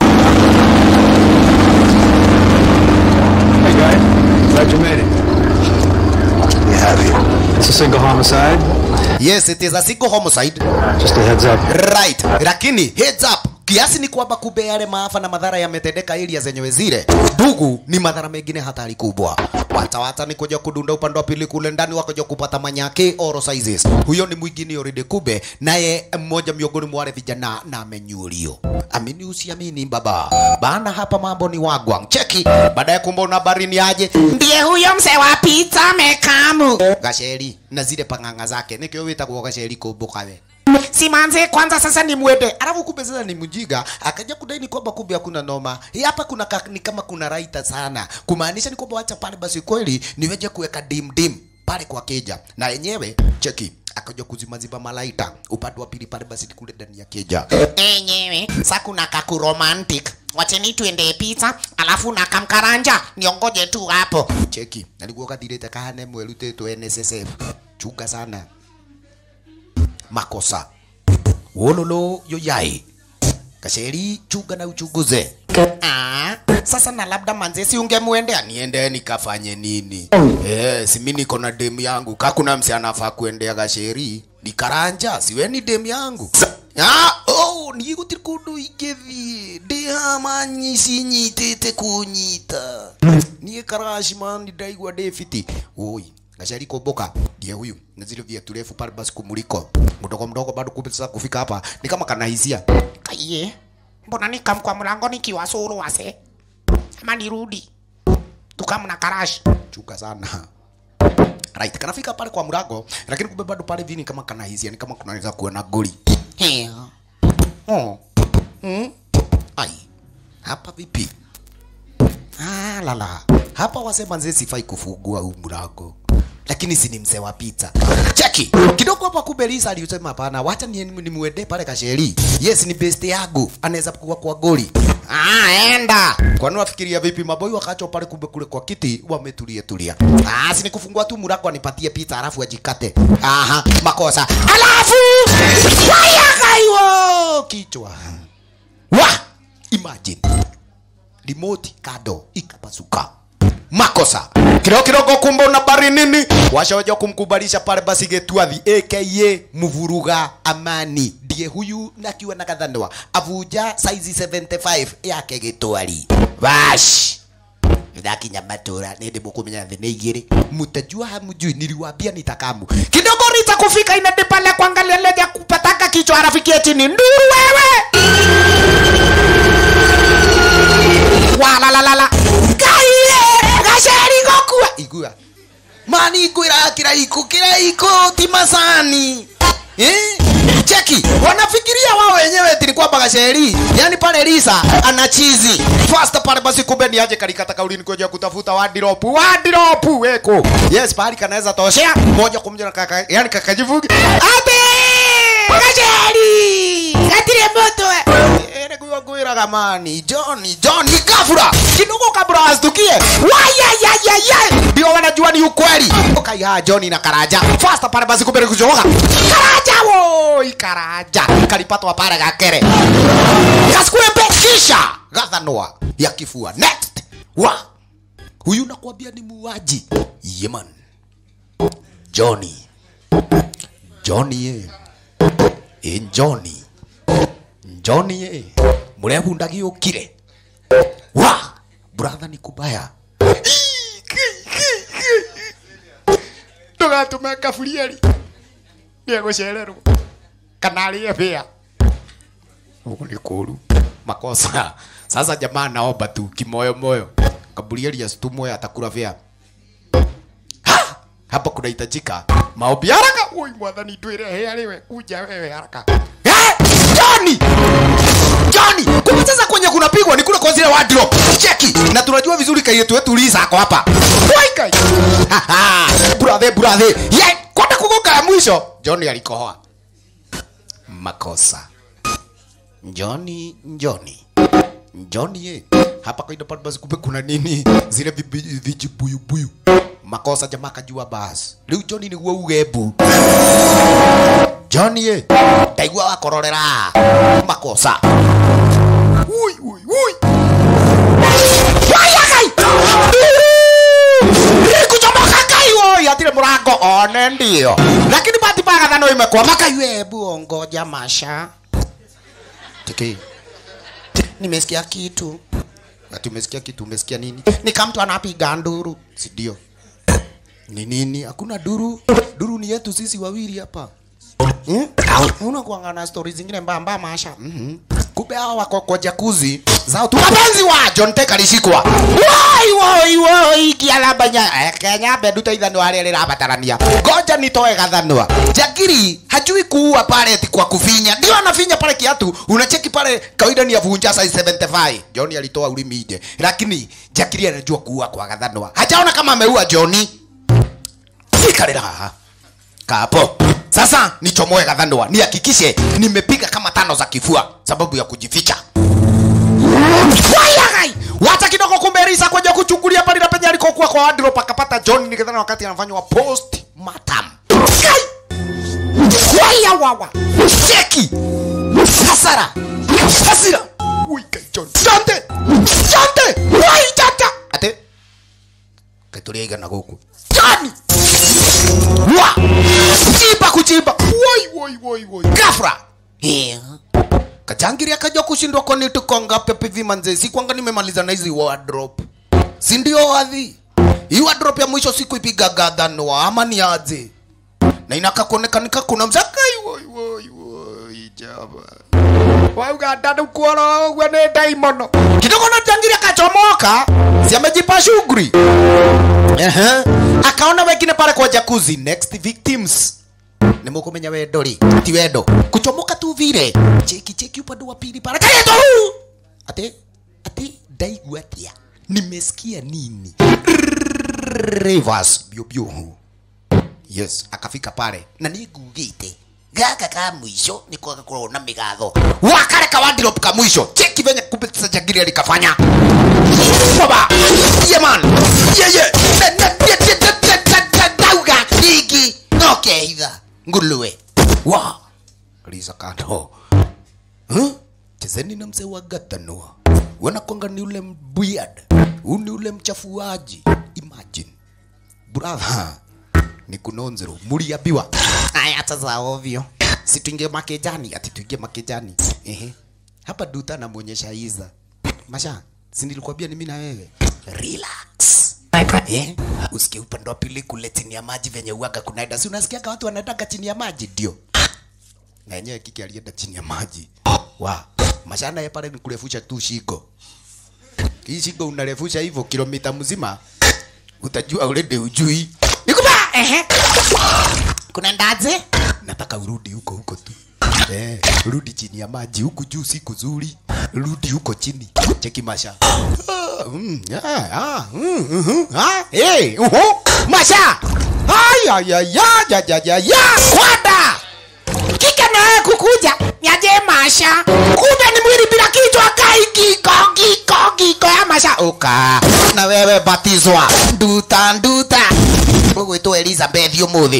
Hey guys, glad you made it.
You have here.
It's a single homicide.
Yes, it is a single homicide.
Just a heads up.
Right. Lakini heads up kiasi ni kwamba kumbe yale maafa na madhara yametendeka area zenyewe zile ndugu ni madhara mengine hatari kubwa watawata ni kuja kudunda upande wa pili kule ndani wakaja kupata manyake oro sizes huyo ni mwingine already kube naye mmoja miongoni mwa wale vijana na amenyulio amini usiamini baba bana hapa mambo ni wagwang cheki baadaye kumbe una barini aje ndiye huyo mzee wa pizza mekamu gasheri na zile panganga zake nikio witagwo gasheri kumbuka we simanze kwanza sasa ni mwende alafu kumbe sasa ni mjinga akaja kudai ni kwamba kumbe hakuna noma hii hapa kuna ka, ni kama kuna raita sana kumaanisha ni kwamba wacha pale basi kweli niweje kuweka dim dim pale kwa keja na yenyewe cheki akaja kuzimaziba malaita upande wa pili pale basi kule ndani ya keja enyewe sa kuna kaku romantic wacheni tuende pizza alafu na kamkaranja niongoje tu hapo cheki nalikuwa kathirite kahane mwerutitwo NSSF chunga sana makosa wololo yoyai kasheri chunga na uchunguze ah, sasa na labda manzesi ungemwendea niende nikafanye nini eh, si mimi niko na demu yangu kakuna msi anafaa kuendea gasheri nikaranja siweni demu yangu Ah, oh, nigutiri kundu ingithii ndihamanyi cinyitite kunyita niä karaci mani ndaigua ndä fiti oi gacari kumbuka ndiye huyu na zile viatu refu pale basi kumuliko mdogo mdogo bado kumbe sasa kufika hapa ni kama kanahisia
Kaiye, mbona nikam kwa mlango nikiwa suru wase? Ama nirudi tukam na karash.
chuka sana right kanafika pale kwa mlango lakini kumbe bado pale vini kama kanahisia ni kama kunaweza kuona goli Hea. oh. mm. ai hapa vipi ah, lala hapa wasema nzee sifai kufungua huu mlango lakini si ni mzee wa pizza cheki kidogo hapa kumbe Lisa alisema hapana wacha ni nimuende pale kasheri yes ni best yangu anaweza kuwa kwa goli ah enda kwani wafikiria vipi maboi wakacho pale kumbe kule kwa kiti wametulia tulia ah si ni kufungua tu mlango anipatie pizza alafu ajikate aha makosa alafu waya kaiwo kichwa wa imagine remote kado ikapasuka makosa kidogo kidogo kumbe una bari nini washawaja kumkubalisha pale basi getwathi aka mvuruga amani ndiye huyu nakiwa na kadhanwa avuja saizi 75 yake gitwari bash ndakinya matura nindi mukumenya thĩ nĩ igĩrĩ mutajua hamjui niliwaambia nitakamu kidogo rita kufika inadi pale kuangalia leja kupataka kichwa arafikie chini nduru wewe walalalala kaire gaceri gokua igua mani ikwira kiraiko kiraiko ti macani eh? cheki wanafikiria wao wenyewe eti ni kwamba gaceri yani pale Lisa ana chizi fast pale basi kumbe ni aje kalikata kaulini kuja kutafuta wadiropu wadiropu weko yes pale kanaweza toshea moja kwa moja na kaka yani kakajivugi ate gaceri gatire moto ere kuwa kuira gamani Johnny Johnny gafura kidogo kabla astukie wayayayaya ndio wanajua ni ukweli ukaiha Johnny na Karaja fast pale basi kumbe kujoga Karaja woi Karaja kalipatwa pale gakere kaskuembe kisha gathanwa ya kifua next wa huyu nakwambia ni muuaji yeman Johnny Johnny eh eh Johnny Johnny eh murehundagi ukire wa brother ni kubaya tugatume kaburieri niegucererwo kana arie bia ugu ni kuru makosa sasa jamaa naomba tu kimoyo moyo kaburieri asitumwe atakula bia Ha! hapa kunahitajika maombi haraka ui mwathani twire aliwe kuja wewe haraka Eh, Johnny Johnny kumbe sasa kwenye kunapigwa ni kule kwa zile wardrobe cheki na tunajua vizuri kai yetu wetu Lisa ako hapa Wai kai Haha, brother brother ye kwenda kugoka ya mwisho Johnny alikohoa makosa Johnny Johnny Johnny ye hapa kaida pale basi kumbe kuna nini zile vibi- vijibuyubuyu makosa jamaa kajua basi riu Johnny niguo ugebu Johnny ye ndaigua wakororera makosa ui ui ui waya kai kuchomoka kai woi atire murango one ndio lakini bahati mbaya thano imekwama kai webu ongoja masha tiki nimesikia kitu ati umesikia kitu umesikia nini ni kama mtu anapiga nduru si ndio ni nini hakuna duru duru ni yetu sisi wawili hapa hmm? unakuanga na stori zingine mbaya mbaya maasha mm kumbe hawa wako kwa jakuzi zao tu mapenzi wa John Tech alishikwa wai wai wai kialabanya Kenya bedu taithano wale ile rabatarania ngoja nitoe gathanwa Jagiri hajui kuua pale eti kwa kufinya ndio anafinya pale kiatu unacheki pale kawaida ni avunja size 75 John alitoa ulimi nje lakini Jagiri anajua kuua kwa gathanwa hajaona kama ameua Johnny sikarira haha kapo sasa nichomoe gathanwa nihakikishe nimepiga kama tano za kifua sababu ya kujificha Wayagai! Wacha kidogo kumbe Risa kuja kuchungulia pale na penye alikokuwa kwa wardrobe akapata John nikidhani wakati anafanywa post mortem. Kai! Waya wawa. Cheki. Hasara. Hasira. Ui kai John. Chante. Chante. Wai tata. Ate. Katulia na guku. John. Wa. Chimba kuchimba. Woi woi woi woi. Gafra. Yeah. Kajangiri akaja kushindwa kwa ni tuko ngapi pivi manze, si kwanga nimemaliza na hizi wardrobe, si ndio wadhi? Hii wardrobe ya mwisho siku ipiga gadhanwa ama ni aje? Na inaka kuonekanika kuna mzakai woi woi woi jaba wauga dadu kuoro gwe ni daimono kidogo na jangiri akachomoka, si amejipa shughuli ehe, akaona wengine pale kwa jacuzzi, next victims nimukumenya wendo ri ti wendo kuchomoka tu vile cheki cheki upande wa pili pale kayeto ati ati ndaigua atia nimesikia nini reverse bio bio yes akafika pale na nigugite gaka ka mwisho ni kwa kuona migatho wakale ka wardrobe ka mwisho cheki venye kumbe sajagiri alikafanya baba yeah man yeah yeah Na- na- na- na- na- na- na- na- dauga nigi okay idha nguluwe wa liza kando huh? chezeni na mzee wa gatanua wanakwanga ni ule mbwiad huu ni ule mchafuaji imagine brother ni kunonzero muliambiwa aya sasa ovyo si tuingie makejani ati tuingie makejani ehe hapa duta namwonyesha iza masha si nilikwambia ni mimi na wewe relax eh usikie upande wa pili kule chini ya maji venye uaga kunaenda si unasikiaga watu wanaendaga chini ya maji ndio na yenyewe kiki alienda chini ya maji wa mashana ya pale ni kurefusha tu shingo hii shingo unarefusha hivyo kilomita mzima utajua already ujui nikupa ehe kuna ndaje nataka urudi huko huko tu eh rudi chini ya maji huku juu si kuzuri rudi huko chini cheki masha Ah, mm, ah, ah, mm, mhm, ah, eh, uhu, masha ay ay ay ay ay ay ay ay kwada kike naye kukuja nyaje masha kumbe ni mwili bila kichwa kai kiko kiko kiko ya masha uka na wewe batizwa nduta nduta ugwitwo elizabeth umuthi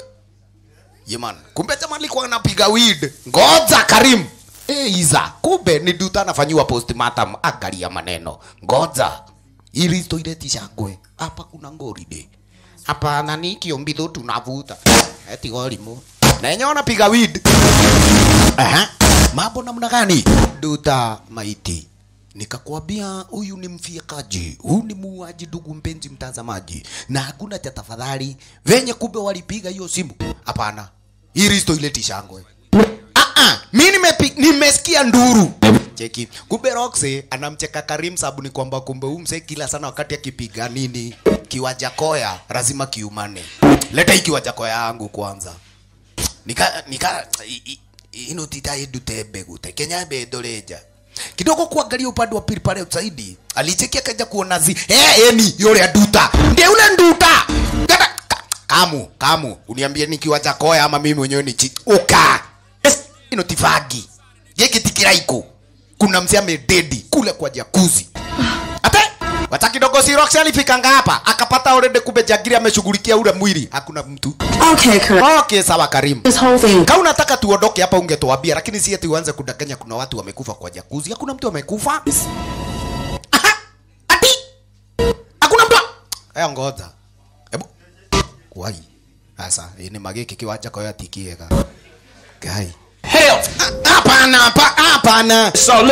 yeman kumbe jamaa alikuwa anapiga weed ngoja karim Eh, iza kumbe ni nduta anafanyiwa postmortem angalia maneno ngoja ili toilet ishangwe hapa kuna ngoride hapana ni kiombitho tunavuta eti gorimu na yenyewe wanapiga weed Aha. mambo namna gani duta maiti nikakwambia huyu ni mfiakaji huyu ni muuaji ndugu mpenzi mtazamaji na hakuna cha tafadhali venye kumbe walipiga hiyo simu hapana hii risto ileti shangwe Ah, ah, mi nimepi- nimesikia nduru cheki kumbe roxe anamcheka karim sabu ni kwamba kumbe huyu msee kila sana wakati akipiga nini kiwanja koya lazima kiumane leta hii kiwanja koya yangu kwanza nika nika i- i- ino tita idute mbegu te kenya bendoreja kidogo kuangalia upande wa pili pale zaidi alichekia kaja kuona zi eh eni yule nduta ndiye ule nduta Gata- ka- kamu kamu uniambie nikiwa chakoya ama mimi mwenyewe ni chi uka yes, ino tifagi giki tikiraiko kuna mzee amededi kule kwa jakuzi ate wacha kidogo si Roxy alifikanga hapa akapata already kumbe Jagiri ameshughulikia ule mwili hakuna mtu
Okay, correct.
okay sawa Karim
This whole thing.
kama unataka tuondoke hapa ungetuambia lakini si eti uanze kudanganya kuna watu wamekufa kwa jakuzi hakuna mtu amekufa Aha, ati hakuna mtu aya ngoja hebu wai sasa ini magiki kiwanja kwa yatikiega gai
Hell!
hapana hapa- hapana
So look,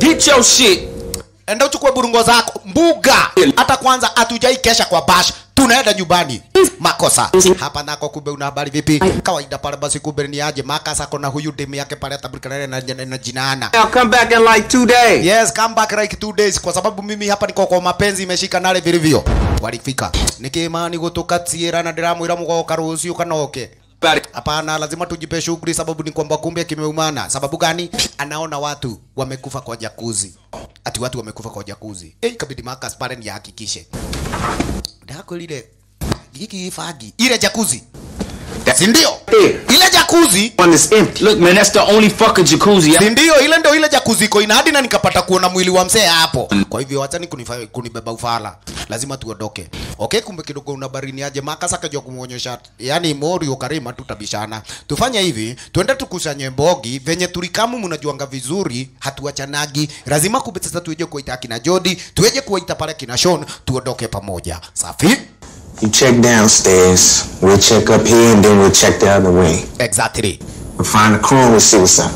Get your shit.
enda uchukue burungo zako mbuga hata kwanza hatujai kesha kwa bash tunaenda nyumbani makosa hapa nako kumbe una habari vipi kawaida pale basi kumbe ni aje makasa kona huyu demu yake pale atabrikana na, na, na jinaana
I'll come back in like two days.
yes come back like two days kwa sababu mimi hapa niko kwa mapenzi imeshika nale vilivyo walifika nikimani gutukatsiira na ndiramwira mugoka rucio kanoke hapana lazima tujipe shughuli sababu ni kwamba kumbe kimeumana sababu gani anaona watu wamekufa kwa jakuzi ati watu wamekufa kwa jakuzi eh ikabidi Marcus pale ni hakikishe ndako lile giki fagi ile jakuzi si ndio ile jakuzi
One is empty.
Look, man, that's the only fucking jacuzzi.
si ndio ile ndio ile jacuzzi iko ina hadi na nikapata kuona mwili wa mzee hapo kwa hivyo wachani kunifa- kunibeba ufala lazima tuondoke okay kumbe kidogo una barini aje makasa kajua kumuonyesha yani morio karima tutabishana tufanye hivi tuende tukusanye mbogi venye tulikamu mnajuanga vizuri hatuachanagi lazima kumbe sasa tueje kuita kina Jody tueje kuita pale kina Sean tuondoke pamoja safi
You check downstairs, we'll check up here, and then we'll check the other wing.
exactly
We'll find the crew and we'll see what's up.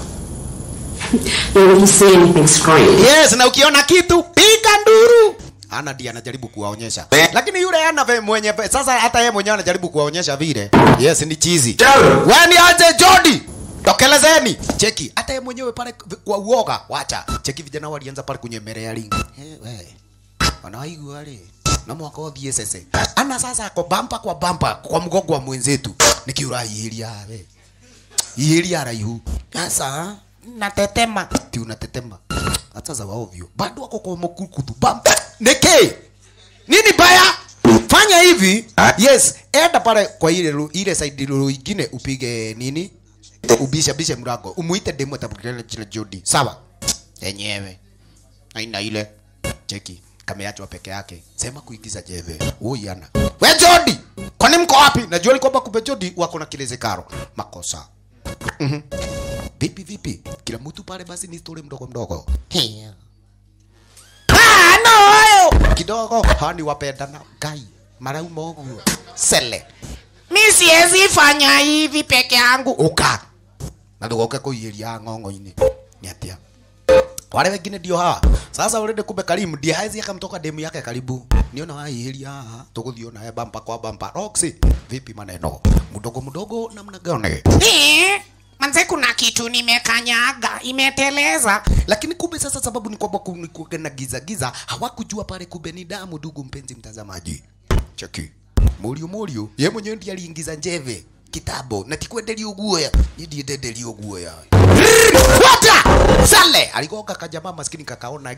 Yeah, when you see anything strange.
yes na ukiona kitu piga nduru ana ndiye anajaribu kuwaonyesha lakini yule ana ve- mwenye ve- sasa hata yeye mwenyewe anajaribu kuwaonyesha vile yes ni chizi wewe ni aje Jody tokelezeni cheki hata yeye mwenyewe pale kwa uoga wacha cheki vijana walianza pale kunyemelea ringi hey, we wanaigua wale na mwaka wa BSS ana sasa ako bampa kwa bampa kwa mgongo wa mwenzetu nikiura ihiria we ihiria raihu sasa natetema ti unatetema hata za ovyo bado wako kwa mkukutu bampa neke nini baya fanya hivi yes enda pale kwa ile ru- ile side ru- ingine upige nini ubisha bisha mlango umuite demo atabukana jina Jody sawa yenyewe aina ile cheki kameachwa peke yake sema kuigiza jeve uyana we Jody kwani mko wapi najua ni kwamba kumbe Jody wako na kilezekaro makosa Mhm. vipi vipi kila mtu pale basi ni story mdogo mdogo Hiya. Ah, no kidogo hani wapendana gai marauma uguo sele mi siwezi fanya hivi peke yangu uka na ndugoke kuiria ng'ong'o-inĩ nĩ atia wale wengine ndio hawa sasa urende kumbe karimu ndiye hawezi akamtoka demu yake karibu niona waihiria haha tuguthio naye bampa kwa bampa Roxy vipi maneno mdogo mdogo namna gani
Eh, manze kuna kitu nimekanyaga imeteleza
lakini kumbe sasa sababu ni kwamba kulikuwa na giza giza hawakujua pale kumbe ni damu ndugu mpenzi mtazamaji cheki murio murio ye mwenyewe ndiye aliingiza njeve kitabo na tikwenderia uguoya ni ndiye ndenderia uguoya wata sale aligoka kajamaa maskini kakaona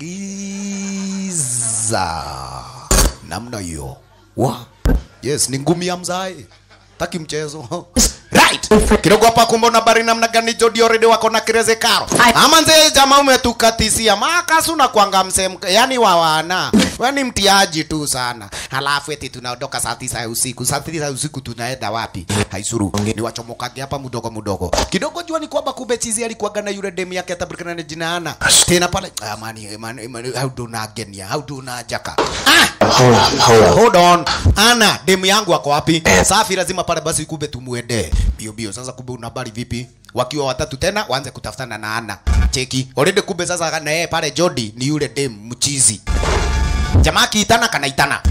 giza namna hiyo wa yes ni ngumi ya mzae taki mchezo right kidogo hapa kumbona bari namna gani Jody already wako na kireze karo ama nzee jamaa umetukatisia makasu na kwanga msem yani wa wana wewe ni mtiaji tu sana halafu eti tunaondoka saa tisa ya usiku saa tisa ya usiku tunaenda wapi haisuru ni wachomokage hapa mdogo mdogo kidogo jua ni kwamba kumbe chizi alikuwaga na yule demu yake atabrikana na jina ana tena pale ah, mani mani mani how do na genia how do na jaka ah
Hold on, hold on.
hold on ana demu yangu ako wapi safi lazima pale basi kumbe tumuende bio bio sasa kumbe una habari vipi wakiwa watatu tena waanze kutafutana na ana cheki already kumbe sasa na yeye pale Jody ni yule demu mchizi jamaa kiitana kanaitana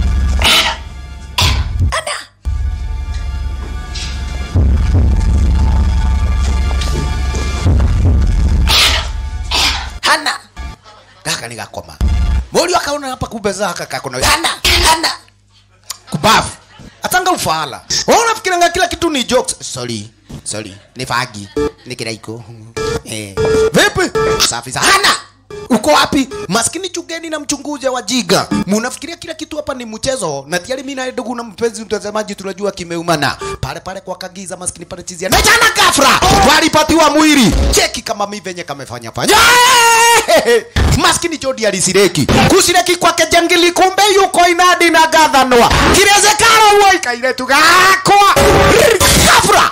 hana gaka ni gakoma Morio akaona hapa kumbe zaka kakona hana hana kubafu atanga ufala wewe unafikiranga kila kitu ni jokes sorry sorry ni fagi ni kiraiko eh vipi safi sana hana uko wapi maskini chugeni na mchunguzi wa jiga munafikiria kila kitu hapa ni mchezo na tayari mimi na ndugu na mpenzi mtazamaji tunajua kimeumana pale pale kwa kagiza maskini pale chizia na jana kafra walipatiwa mwili cheki kama mimi venye kamefanya fanya maskini Jody alisireki kusireki kwake jangili kumbe yuko inadi na gathanwa kirezekaro huo ikaire tugakwa kafra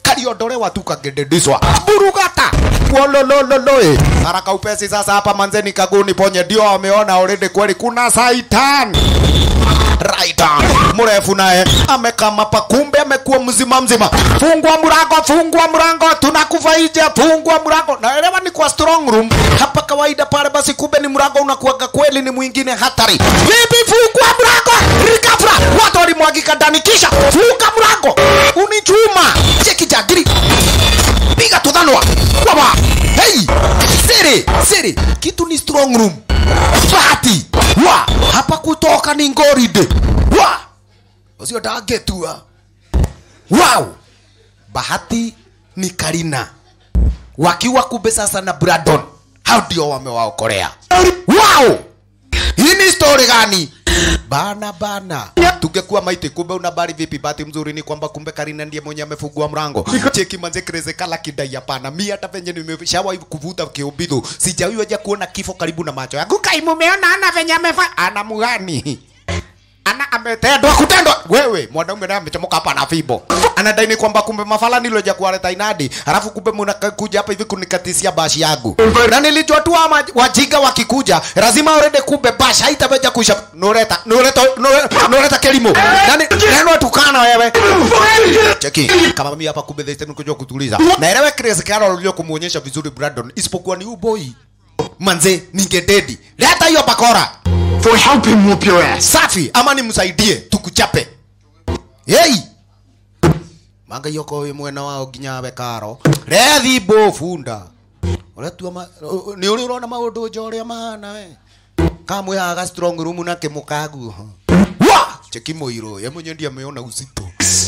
kaliondolewa tu kagedediswa burugata wololololoe haraka upesi sasa hapa manzeni kaguni ponye ndio wameona already kweli kuna saitan right mrefu naye amekama pa kumbe amekuwa mzima mzima fungua mlango fungua mlango tunakufa nje fungua mlango naelewa ni kwa strong room hapa kawaida pale basi kumbe ni mlango unakuaga kweli ni mwingine hatari vipi fungua mlango rikafra watu walimwagika ndani kisha funga mlango unichuma cheki jagiri piga tudhanwa waba hey siri siri kitu ni strong room bahati wa hapa kutoka ni ngoride wa ucio ndangetua wow bahati ni karina wakiwa kumbe sasa na Brandon hao ndio wamewaokolea wow hii ni story gani bana bana tungekuwa maiti kumbe una bari vipi bahati mzuri ni kwamba kumbe karina ndiye mwenye amefungua mrango cheki manze kreze kala kidai hapana mi hata venye nimeshawahi kuvuta kiubidhu sijawahi ja kuona kifo karibu na macho yangu kai mumeona ana venye amefa ana mugani ana ametendwa kutendwa wewe mwanaume naye amechomoka hapa na fimbo anadai ni kwamba kumbe mafala niloja kuwaleta inadi halafu kumbe mnakuja hapa hivi kunikatisia bashi yangu na nilijua tu ama wajinga wakikuja lazima already kumbe bashi haitaweja kuisha nureta nureta nureta, nureta kelimo nani neno tukana wewe cheki kama mimi hapa kumbe this kuja kutuliza naelewa Chris Carroll ulio kumuonyesha vizuri Brandon isipokuwa ni boy manze ningededi leta hiyo bakora
For help him whoop your ass.
safi ama nimsaidie tukuchape hey manga yoko we mwena wao nginya bekaro rethi bo funda uretua ma ni uri urona maundu njoria mahana we kamwe haga strong room na kimukagu wa cheki muiro ye mwenye ndiye ameona uzito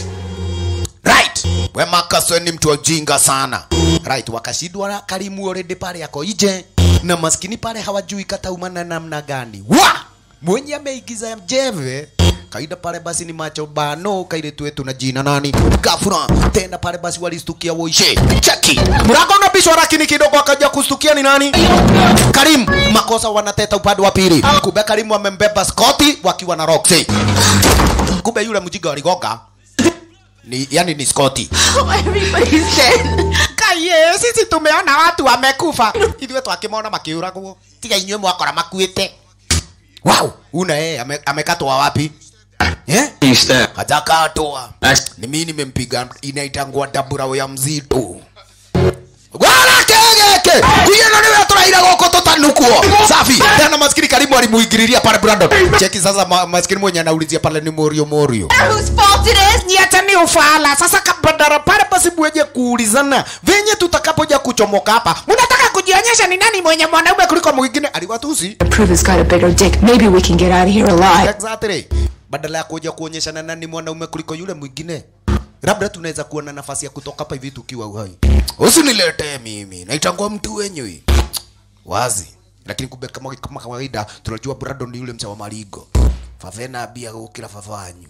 right we makaso ni mtu ojinga sana right wakashindwa na karimu already pale yako ije na maskini pale hawajui kataumana namna gani wa mwenye ameigiza jeve kaida pale basi ni macho bano kaile tuetu na jina nani gafura tena pale basi walistukia woishe cheki mlango unabishwa lakini kidogo akaja kustukia ni nani Karim makosa wanateta upande wa pili kumbe Karim amembeba Scotty wakiwa na Roxy kumbe yule mjiga waligoga ni yani ni Scotty
Everybody's dead.
kaye sisi tumeona watu wamekufa ithuĩ twakĩmona makiũragwo tiga inyuĩ mwakora makuĩte wow una yeye ame, amekatwa wapi eh?
He stabbed.
hajakatwa
That's
ni mimi nimempiga inaitangwa dabura ya mzito Bwana kegeke kuyena niwe turaira goko tutanukuo safi tena maskini karibu alimuingililia pale Brandon cheki sasa ma, maskini mwenye anaulizia pale ni Morio Morio
Whose fault it is?
ni hata ni ufala sasa kabadara pale basi mweje kuulizana venye tutakapoja kuchomoka hapa mnataka kujionyesha ni nani mwenye mwanaume kuliko mwingine aliwatusi
Prove he's got a bigger dick. Maybe we can get out of here alive.
exactly badala ya kuja kuonyeshana nani mwanaume kuliko yule mwingine labda tunaweza kuwa na nafasi ya kutoka hapa hivi tukiwa uhai usiniletee mimi naitangua mtu wenyewe wazi lakini kumbe kama, kama kawaida tunajua Brandon ni yule mcha wa marigo favena bia gukira fafanyu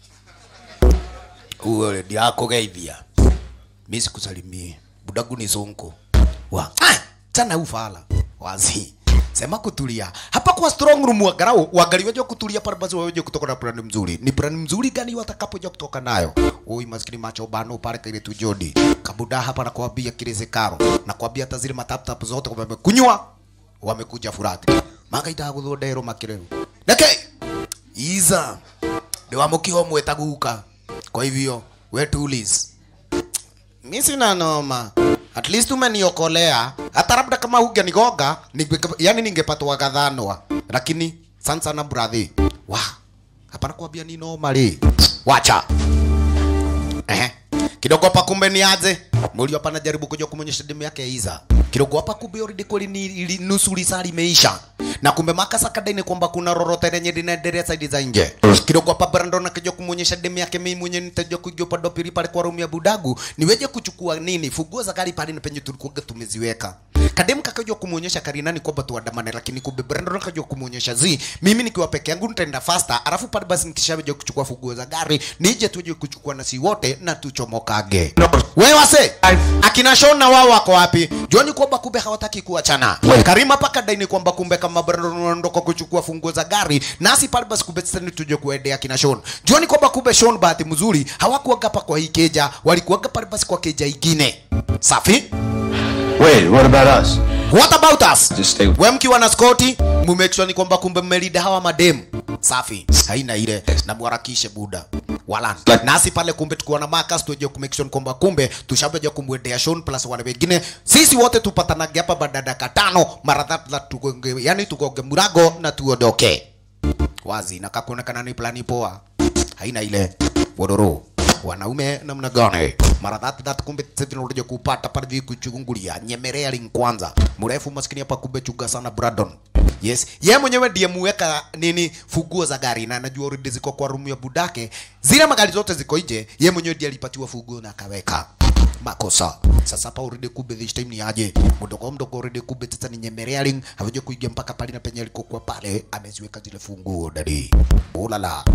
uwe ndiakugeithia mi sikusalimie budagu ni sonko wa ah, tana ufala wazi sema kutulia hapa kwa strong room wagarau wagali waje kutulia pale basi waje kutoka na plan mzuri ni plan mzuri gani watakapoja kutoka nayo oi maskini macho bano pale kile tu jodi kabuda hapa nakwambia kile zekaro nakwambia hata zile matap tap zote wamekunywa wamekuja furati magaita guthondero makireru nake iza ndio wamukio mwetaguka kwa hivyo we tulis mi sina noma at least umeniokolea hata labda kama hungenigonga ninge- yani ningepatwa gadhanwa lakini sana sana brathi wa hapana kuambia ni noma ri wacha Ehe. kidogo hapa kumbe ni aje mulio hapa najaribu kuja kumonyesha demu yake Iza kidogo hapa kumbe already kweli ni ili, nusu lisali imeisha na kumbe makasa kadai kwamba kuna rorote lenye linaendelea side za nje kidogo hapa Brandon akija kumonyesha demu yake mimi mwenye nitaja kuja upande wa pili pale kwa room ya budagu niweje kuchukua nini funguo za gari pale na penye tulikuwa tumeziweka kadem kakajua kumuonyesha karinani kwamba tuandamane lakini kumbe brandon akajua kumuonyesha zi mimi nikiwa peke yangu nitaenda faster alafu pale basi nikishaja kuchukua funguo za gari nije tuje kuchukua nasi wote na tuchomokage wewe wase akina shona wao wako wapi juani kwamba kumbe hawataki kuachana karima paka daini kwamba kumbe kama brandon anaondoka kuchukua funguo za gari nasi pale basi kumbe sasa tuje kuendea kina shon juani kwamba kumbe shon bahati mzuri hawakuaga pa kwa hii keja walikuaga pale basi kwa keja ingine safi
Wait, what about us?
What about us?
Just stay.
We mkiwa na skoti, mumake sure ni kwamba kumbe mmelida hawa mademu. Safi. Haina ile na mwarakishe buda. Wala. Nasi pale kumbe tukiwa na Marcus tuje ku make sure kwamba kumbe tushabeja kumwendea Sean plus wale wengine. Sisi wote tupatanage hapa baada ya dakika tano mara tatu na tugonge, yani tugonge murago na tuondoke. Wazi na kakuonekana ni plani poa. Haina ile wadoro wanaume namna gani mara that that kumbe sasa tunakuja kupata pale hivi kuchungulia nyemelea ring kwanza mrefu maskini hapa kumbe chuga sana Brandon yes yeye mwenyewe ndiye muweka nini funguo za gari na anajua already ziko kwa room ya budake zile magari zote ziko nje yeye mwenyewe ndiye alipatiwa funguo na akaweka makosa sasa hapa already kumbe this time ni aje mdogo mdogo already kumbe sasa ni nyemelea ring havija kuingia mpaka pale na penye alikokuwa pale ameziweka zile funguo dadi ulala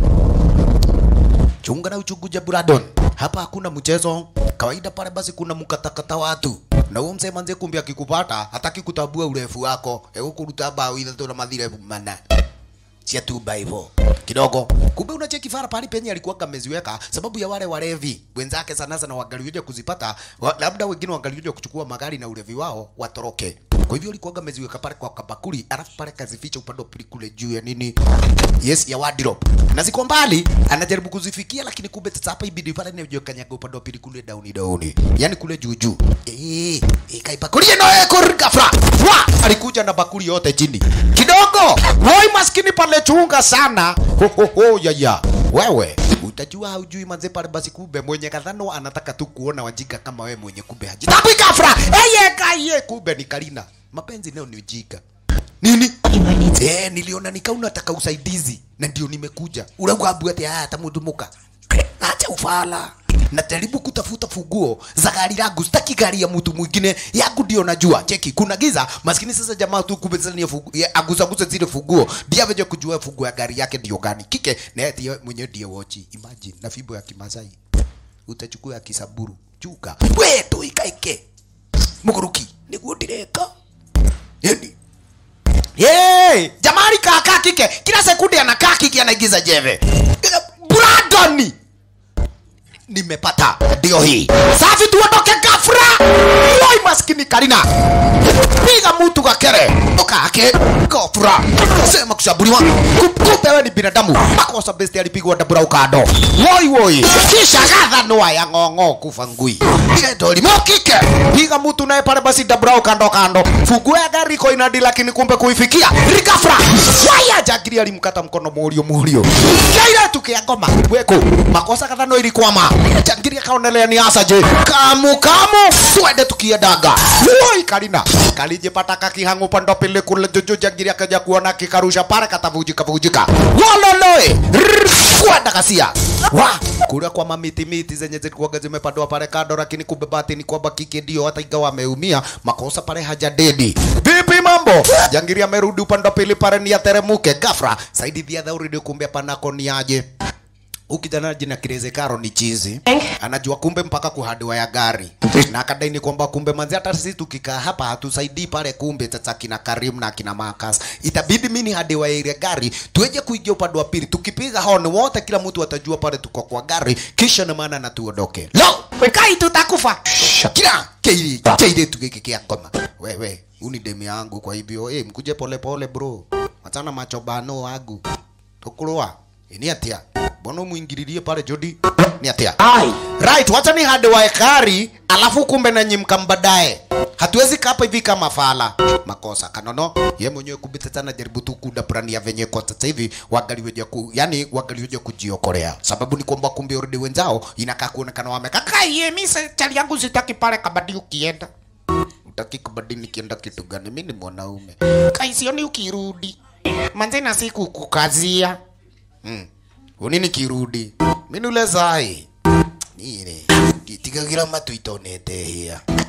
chunga na uchunguja Buradon. Hapa hakuna mchezo. Kawaida pale basi kuna mkatakata watu. Na huyo mzee manze kumbe akikupata hataki kutabua urefu wako. Ego kuruta bao ile tu na madhire mana. Sia tu hivyo kidogo. Kumbe unacheki fara pale penye alikuwa kameziweka sababu ya wale walevi wenzake sana sana wagalioja kuzipata wa, labda wengine wagalioja kuchukua magari na ulevi wao watoroke. Kwa hivyo alikuwa ameziweka pale kwa kabakuli, alafu pale kazificha upande wa pili kule juu ya nini, yes, ya wardrobe, na ziko mbali, anajaribu kuzifikia, lakini kumbe sasa hapa ibidi pale ni kanyaga upande wa pili kule down down, yani kule juu juu. Eh, ikai bakuli no eko ghafla, wa alikuja na bakuli yote chini kidogo. Woi maskini pale chunga sana, ho ho ho ya ya wewe utajua haujui manze pale basi kumbe mwenye kadhano anataka tu kuona wajika kama wewe mwenye kumbe hajitambui kafra eye kaye kumbe ni Karina mapenzi leo ni ujika nini eh niliona nikau nataka usaidizi na ndio nimekuja uragwabu ati haya tamudumuka acha ufala najaribu kutafuta funguo za gari langu, sitaki gari ya mtu mwingine, yangu ndio najua. Cheki, kuna giza maskini. Sasa jamaa tu kumbe sasa ni fungu, ya, agusagusa zile funguo, ndiye ameje kujua funguo ya gari yake ndio gani kike, na yeye ndiye mwenyewe ndiye wochi. Imagine na fimbo ya Kimasai utachukua ya Kisaburu chuka, we tu ikaike muguruki niguo ndireka yani Yey, jamani kaka kike kila sekunde anakaa kike anaigiza jeve. Brandoni nimepata ndio hii safi tuondoke gafra woi maskini karina piga mtu kakere ukake gafra sema kushabuliwa kumbe wewe ni binadamu makosa besti alipigwa dabura ukado woi woi kisha gadha noa ya ng'ong'o kufa ngui ile ndo limokike piga mtu naye pale basi dabura ukando kando fungue ya gari iko inadi lakini kumbe kuifikia rigafra waya jagiri alimkata mkono murio murio kaira tukia ngoma weko makosa kadha no ilikwama jangiri akaonelea ni asaje kamu kamu twende tukiendaga woi karina kalije pataka kihangu pando pile kule jojo jangiri akaja kuona kikarusha pale katavujika vujika waloloe kwenda kasia wa kule kwa mamiti miti zenye zilikuwa zimepandwa pale kando, lakini kumbe bahati ni kwamba kike ndio hata ingawa ameumia makosa pale hajadedi. Vipi mambo? Jangiri amerudi upande wa pili pale ni ateremuke ghafla. Saidi the other already kumbe panako ni aje ukijana jina Kireze Karo ni chizi anajua kumbe mpaka kuhadiwa ya gari na akadai ni kwamba kumbe manzi hata sisi tukikaa hapa hatusaidii pale kumbe sasa kina Karim na kina Marcus itabidi mimi hadiwa ya ile gari tueje kuingia upande wa pili tukipiga horn wote kila mtu atajua pale tuko kwa gari kisha na maana na tuondoke lo kai tutakufa kila keili keili tukikikia ngoma wewe uni demu yangu kwa hivyo eh mkuje pole pole bro achana machobano wangu tukurua ni atia mbona muingililie pale Jody ni atia right wacha ni hadi wa ekari alafu kumbe na nyimka mbadae hatuwezi kaa hapa hivi kama fala makosa kanono ye mwenyewe kubita sana jaribu tu kuda brand ya venye kwa sasa hivi wangaliweja ku yani wangaliweja kujiokolea sababu ni kwamba kumbe already wenzao inakaa kuonekana wamekaka ye mimi chali yangu sitaki pale kabadi ukienda utaki kabadi nikienda kitu gani mimi ni mwanaume kaisioni ukirudi manze na siku kukazia mm. unini kirudi minule zai nire nditigagira matu itonete hia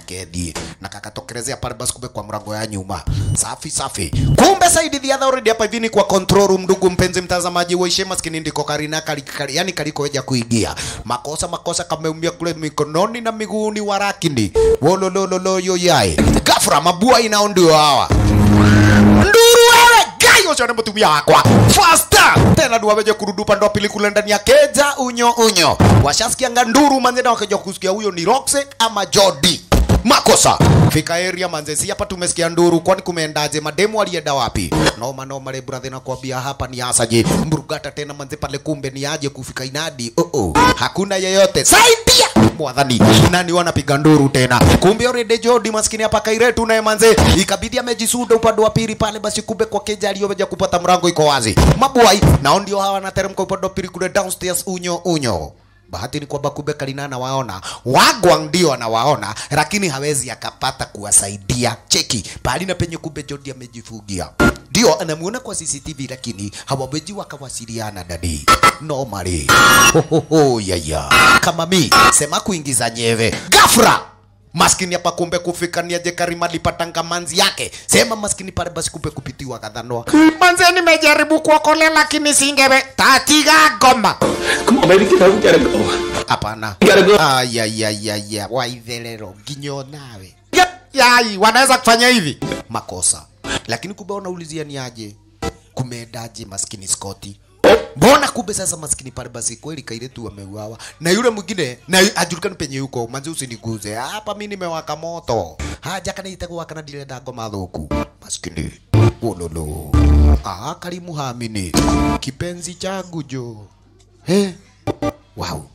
kedhi na kakatokelezea pale basi kumbe kwa mlango ya nyuma safi safi kumbe saidi the other already hapa hivi ni kwa control room ndugu mpenzi mtazamaji waishe maskini ndiko karina kali, kali, yani kalikoweja kuingia makosa makosa kameumia kule mikononi na miguuni wa rakini wololololo yoyae gafra mabua inao ndio hawa nduru wewe gai ucio nĩ mũtumia wakwa fasta tena ndu waweje kurudi pande wa pili kule ndani ya keja unyo unyo washasikianga nduru manze na wakaja kusikia huyo ni Roxe ama Jody makosa fika area manze si hapa tumesikia nduru kwani kumeendaje mademu alienda wapi noma noma le brother na kuambia hapa ni asaje mburugata tena manze pale kumbe ni aje kufika inadi oh oh hakuna yeyote saidia mwadhani nani wanapiga nduru tena kumbe already Jody maskini hapa kairetu naye manze ikabidi amejisuda upande wa pili pale basi kumbe kwa keja aliyoweja kupata mrango iko wazi mabwai nao ndio hawa wanateremka upande wa pili kule downstairs unyo unyo bahati ni kwamba kumbe Kalina anawaona, Wagwang ndio anawaona, lakini hawezi akapata kuwasaidia. Cheki pahali na penye kumbe Jody amejifungia, ndio anamuona kwa CCTV, lakini hawawezi wakawasiliana dadi normally. Ho, ho, ho, yaya kama mi sema kuingiza nyeve gafra maskini hapa kumbe kufika ni aje Karima alipatanga manzi yake sema maskini pale basi kumbe kupitiwa kadhanwa manzi nimejaribu kuokolea lakini singewe tatiga ngoma
Come on, baby, get up. We gotta go.
hapana
We gotta go.
ayayayaya waithelero nginyo nawe yai wanaweza kufanya hivi makosa lakini kumbe wanaulizia ni aje kumeendaje maskini Scotty mbona kumbe sasa maskini pale basi kweli kaile tu ameuawa na yule mwingine na ajulikani penye yuko manzi usiniguze hapa mimi nimewaka moto haja kana itakuwa kana dile dago madhuku maskini wololo ah karimu hamini kipenzi changu jo he wow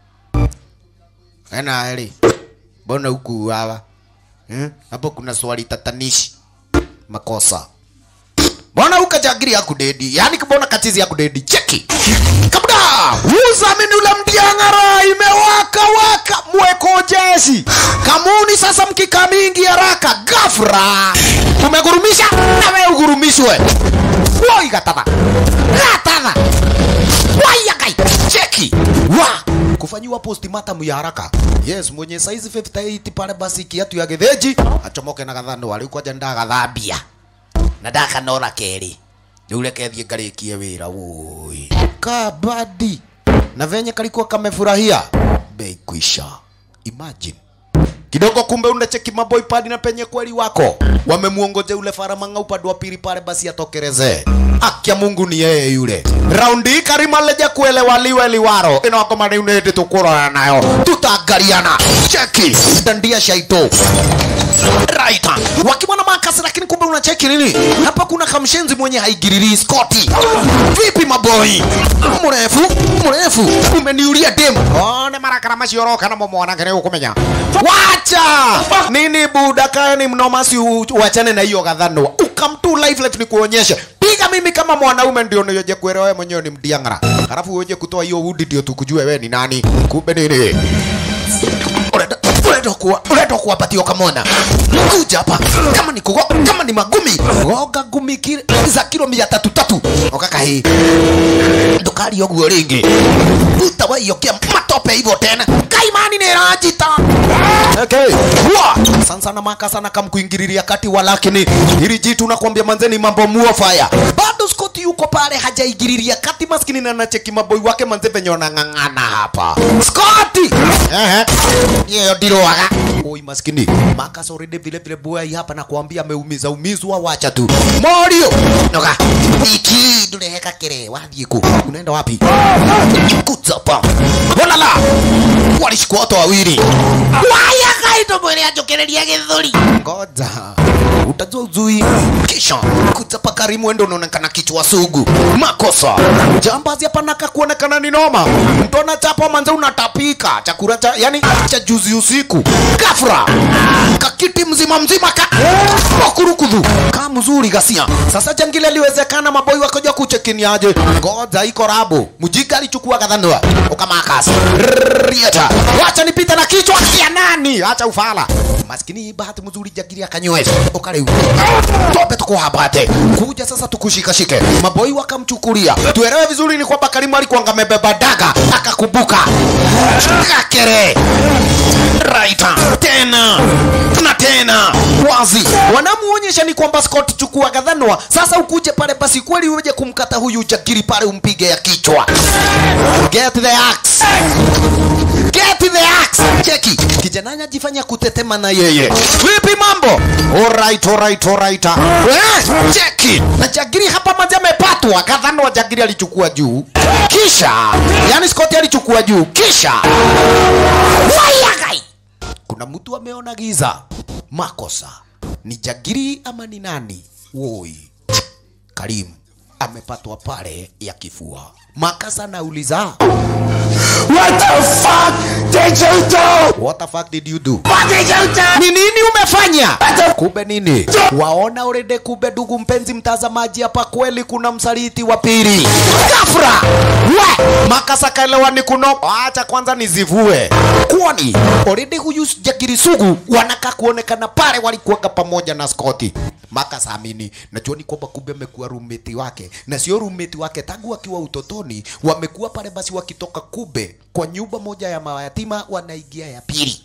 ana eli mbona huku hawa eh? hapo kuna swali tatanishi makosa mbona ukajagiri ya kudedi yani mbona katizi ya kudedi cheki kabda uzamini ule mdiang'ara imewaka waka mweko jeshi kamuni sasa mkika mingi haraka gafra tumegurumisha na wewe ugurumishwe woi gatadha gatadha wayagai cheki wa kufanyiwa postmortem ya haraka yes mwenye size 58 pale basi kiatu ya getheji achomoke na gathano alikuwa janda gathambia na ndakanora keri rĩu reke thiĩ ngarĩkie wĩra woi kabadi na venye kalikuwa kamefurahia bei kwisha imagine kidogo kumbe unacheki maboy padi na penye kweli wako wamemuongoje ule faramanga upande wa pili pale basi atokereze akia mungu ni yeye yule raundi hii karima leja kuelewa liwe liwaro ino akoma ni unende tukurora nayo tutangariana cheki dandia shaito right wakiwa na makasi lakini kumbe unacheki nini hapa kuna kamshenzi mwenye haigiriri skoti vipi maboi mrefu mrefu umeniulia dem one marakara macioroka na mwana kene ukumenya wacha nini buda kaeni mnomasi wachane na hiyo gadhanwa ukamtu live let ni kuonyesha piga mimi kama mwanaume ndio niyoje kuelewa wewe mwenyewe ni mdiangara halafu uweje kutoa hiyo udi ndio tukujue wewe ni nani kumbe nini Unaenda- unaenda kuwa unaenda kuwapatia kamona kuja hapa kama ni kugo, kama ni magumi goga gumi kile za kilo mia tatu tatu okaka hii ndukari oguo ringi utawaiyokea matope hivyo tena kaimani nirajita okay. Wa! sana sana maka sana kamkuingililia kati walakini hili jitu nakwambia manzeni mambo muo fire bado Scott yuko pale hajaingililia kati maskini na nacheki maboi wake manze venye wanang'ang'ana hapa Scott ehe yeye ndiroaga oi maskini Marcus already vile vile boy hapa nakwambia ameumiza umizwa wacha tu Morio noga iki ndureheka kere wathiĩ ku unaenda wapi kutsapa walala walishikwa watu wawili waya kaito mwele ajokereria githuri ngoja utajua uzui kisha kutsapa karimu endo unaonekana kichwa sugu makosa jambazi hapa naka kuonekana ni noma mtu anachapa manze unatapika chakula cha yani cha juzi usiku gafra kakiti mzima mzima ka wakurukudhu ka mzuri gasia sasa jangile liwezekana maboi wakoja kuchekiniaje ngoja iko rabo mjika alichukua kadhanua ukamakas rieta wacha nipite na kichwa ya nani acha ufala maskini bahati mzuri jagiri akanywesha ukareu tope tukuhabate kuja sasa tukushikashike maboi wakamchukulia tuelewe vizuri ni kwamba karimu alikuwa amebeba daga akakumbuka kakere raita tena tena na tena wazi wanamuonyesha ni kwamba Scott chukua gadhanwa sasa ukuje pale basi kweli uje kumkata huyu jagiri pale umpige ya kichwa get the axe get the axe cheki kijana anajifanya kutetema na yeye vipi mambo alright alright alright eh, cheki na jagiri hapa mazi amepatwa gadhanwa jagiri alichukua juu kisha yani Scott alichukua juu kisha wayagai kuna mtu ameona giza makosa ni jagiri ama ni nani woi Karim amepatwa pale ya kifua makasa anauliza
What the fuck did you do?
what the fuck did you do
What did you do?
ni nini umefanya kumbe nini waona urede kumbe ndugu mpenzi mtazamaji hapa kweli kuna msaliti wa pili gafra we makasa kaelewa ni kuno acha kwanza nizivue kwani already huyu jagiri sugu wanaka kuonekana pale walikuwaga pamoja na Scotty makasa amini najua ni kwamba kumbe amekuwa roommate wake na sio roommate wake tangu akiwa utotoni wamekuwa pale basi wakitoka kube kwa nyumba moja ya mayatima wanaingia ya pili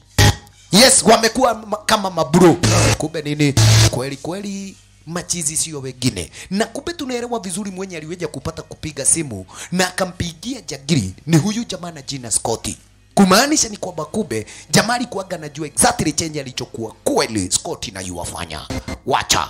yes wamekuwa ma- kama mabro kumbe nini kweli kweli machizi sio wengine na kumbe tunaelewa vizuri mwenye aliweja kupata kupiga simu na akampigia jagiri ni huyu jamaa na jina Scotty kumaanisha ni kwamba kumbe jamaa alikuwaga anajua exactly chenye alichokuwa kweli Scotty na yuwafanya wacha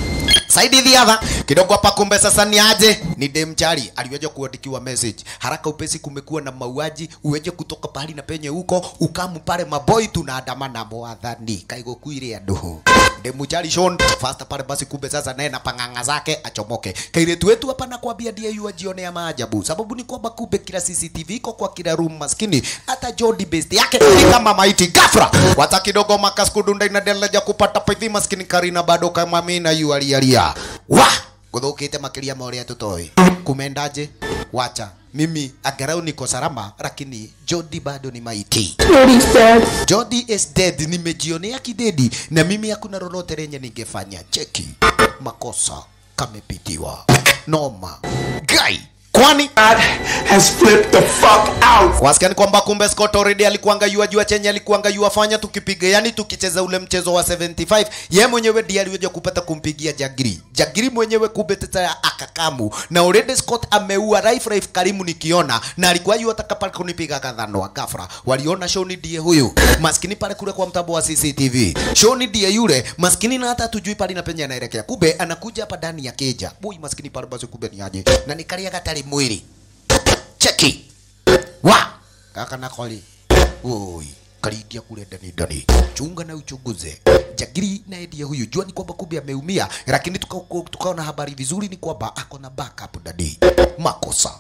Saidi the other kidogo hapa kumbe sasa ni aje ni demchari aliweja kuandikiwa message haraka upesi kumekuwa na mauaji uweje kutoka pahali na penye huko ukamu pale maboy tunaandamana mwathani kaigo kuire andu demchari shon fasta pale basi kumbe sasa naye na panganga zake achomoke kairetu wetu hapa na kwambia ndiye yu ajionea maajabu sababu ni kwamba kumbe kila CCTV iko kwa kila room maskini hata Jody best yake ni kama maiti gafra wata kidogo makas kudunda inadeleja kupata pithi maskini Karina bado kama mimi na yu alialia wa guthukite makiria ma uria tutoi kumendaje wacha mimi angalau niko salama lakini Jody bado ni maiti
Jody's dead.
Jody is dead nimejionea kidedi na mimi hakuna lolote lenye ningefanya cheki makosa kamepitiwa noma guy kwani
Has flipped the fuck out.
wasikia ni kwamba kumbe Scott already alikuanga yua jua chenye alikuanga yua fanya tukipiga yani tukicheza ule mchezo wa 75 ye mwenyewe ndiye aliweza kupata kumpigia Jagiri Jagiri mwenyewe kumbe teta akakamu na already Scott ameua Raif Raif Karimu nikiona na alikuwa yua ataka pale kunipiga kadhano wa gafra waliona Shoni ndiye huyu maskini pale kule kwa mtambo wa CCTV Shoni ndiye yule maskini na hata tujui pale na penye anaelekea kumbe anakuja hapa ndani ya keja boy maskini pale basi kumbe ni aje na nikalia katari mwili cheki wa kaka nakoli oi karidia kule ndani ndani chunga na uchunguze jagiri na ndiye huyu jua ni kwamba kumbe ameumia lakini tukaona tuka tukaona habari vizuri ni kwamba ako na backup ndani makosa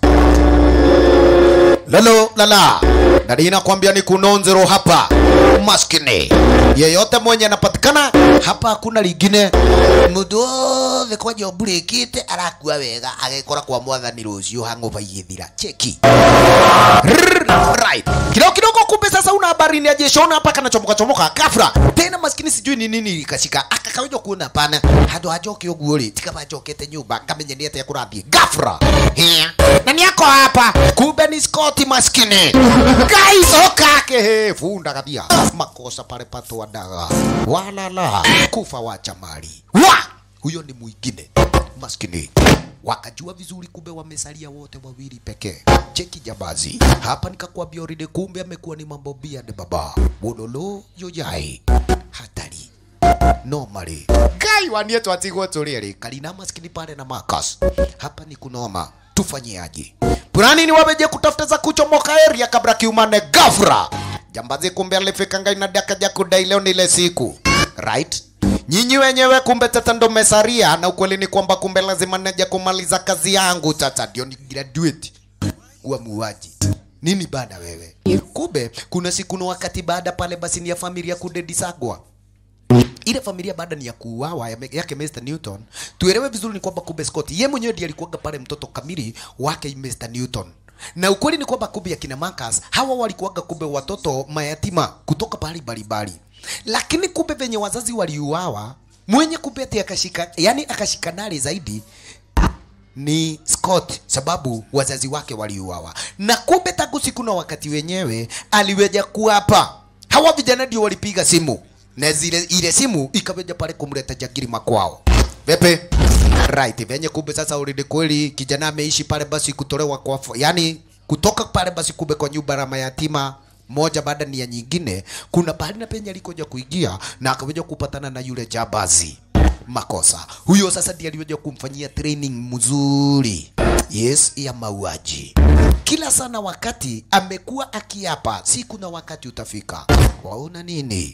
lalo lala ndani inakwambia ni kunonzero hapa maskini yeyote mwenye anapatikana hapa hakuna lingine mundu othe kwa nyombu rĩkĩte arakua wega agekora kwa mwathani rũciũ hangover igĩthira cheki right kidogo kidogo kumbe sasa una habari ni ajeshona hapa kanachomoka chomoka gafra tena maskini sijui ni nini ikashika akakawija kuona pana handu hajoke uguo ri tikaba njokete nyumba ngamenya ni atia kurathie gafra Hĩa. na ni ako hapa kumbe ni Scott maskini guys okake he funda kathia makosa pale patwa daga walala kufa wacha mali wa huyo ni mwingine maskini wakajua vizuri kumbe wamesalia wote wawili pekee cheki jabazi hapa nikakwambia already kumbe amekuwa ni mambo biade baba bololo yoyai hatari normally gai wanie twatigwo turiri kalina maskini pale na Marcus hapa ni kunoma tufanyiaje Purani ni waweje kutafuta za kuchomoka area kabla kiumane gafra jambazi kumbe alifika ngai na dakaja kudai leo ni ile siku right nyinyi wenyewe kumbe tata ndo mesaria na ukweli ni kwamba kumbe lazima naja kumaliza kazi yangu tata ndio ni graduate kuwa muuaji nini bada wewe kumbe kuna siku na wakati baada pale basi ni ya familia kudedisagwa ile familia baada ni ya kuuawa ya- yake Mr Newton, tuelewe vizuri ni kwamba kumbe Scott ye mwenyewe ndiye alikuwaga pale mtoto kamili wake Mr Newton. Na ukweli ni kwamba kumbe akina Marcus hawa walikuwaga kumbe watoto mayatima kutoka pahali mbalimbali, lakini kumbe venye wazazi waliuawa, mwenye kumbe ati akashika, yani akashika nari zaidi ni Scott sababu wazazi wake waliuawa, na kumbe tangu siku na wakati wenyewe aliweja kuapa. Hawa vijana ndio walipiga simu na zile ile simu ikaweja pale kumleta jagiri makwao Pepe right venye kumbe sasa already kweli kijana ameishi pale basi kutolewa kwa yani kutoka pale basi kumbe kwa nyumba ya mayatima moja baada ni ya nyingine kuna pahali na penye alikoja kuingia na akaweja kupatana na yule jabazi makosa huyo sasa ndiye aliweza kumfanyia training mzuri yes ya mauaji kila sana wakati amekuwa akiapa siku na wakati utafika waona nini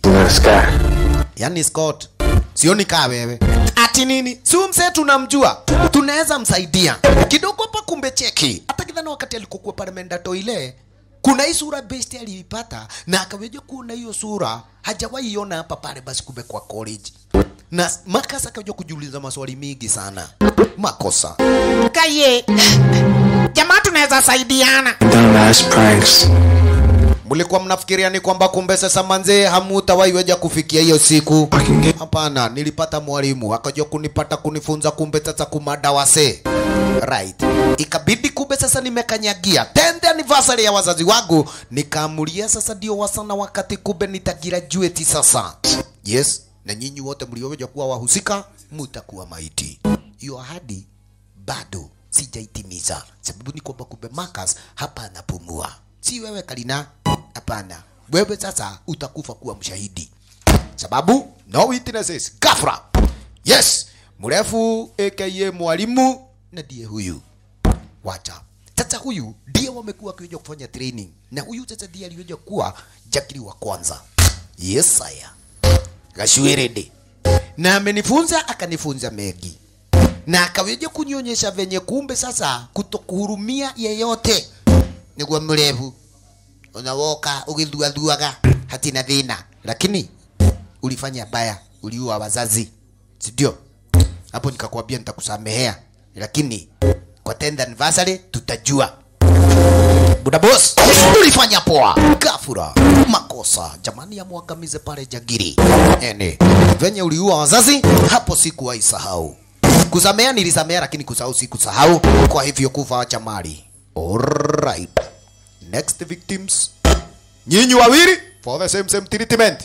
yani Scott sioni kaa wewe ati nini si huyu msee tunamjua tunaweza msaidia kidogo hapa kumbe cheki hata kidhana wakati alikokuwa pale mendato ile kuna hii sura best aliipata na akaweja kuona hiyo sura hajawahi iona hapa pale basi kumbe kwa college na makasa akaja kujiuliza maswali mingi sana makosa kaye jamaa tunaweza saidiana
Dumbass pranks.
mlikuwa mnafikiria ni kwamba kumbe sasa manzee hamutawaiweja kufikia hiyo siku hapana nilipata mwalimu akaja kunipata kunifunza kumbe sasa kumada wase right ikabidi kumbe sasa nimekanyagia 10th anniversary ya wazazi wangu nikaamulia sasa ndio wasana wakati kumbe nitagraduate sasa yes na nyinyi wote mlioweja kuwa wahusika mutakuwa maiti hiyo ahadi bado sijaitimiza sababu ni kwamba kumbe Marcus hapa anapumua si wewe Kalina hapana wewe sasa utakufa kuwa mshahidi sababu no witnesses gafra yes mrefu aka mwalimu na ndiye huyu wacha sasa huyu ndiye wamekuwa wakiweza kufanya training na huyu sasa ndiye aliweza kuwa jakiri wa kwanza yes saya gashwirede na amenifunza akanifunza mengi na akaweja kunionyesha venye kumbe sasa kutokuhurumia yeyote niguo mrefu unawoka ugithuathuaga hatina thina lakini ulifanya baya uliua wazazi sindio hapo nikakwambia nitakusamehea lakini kwa 10th anniversary tutajua buda boss ulifanya poa gafura makosa jamani yamwangamize pale jagiri ene venye uliua wazazi hapo sikuwahi sahau kusamea nilisamea lakini kusahau sikusahau kwa hivyo kufa wacha mali alright next victims nyinyi wawili for the same same treatment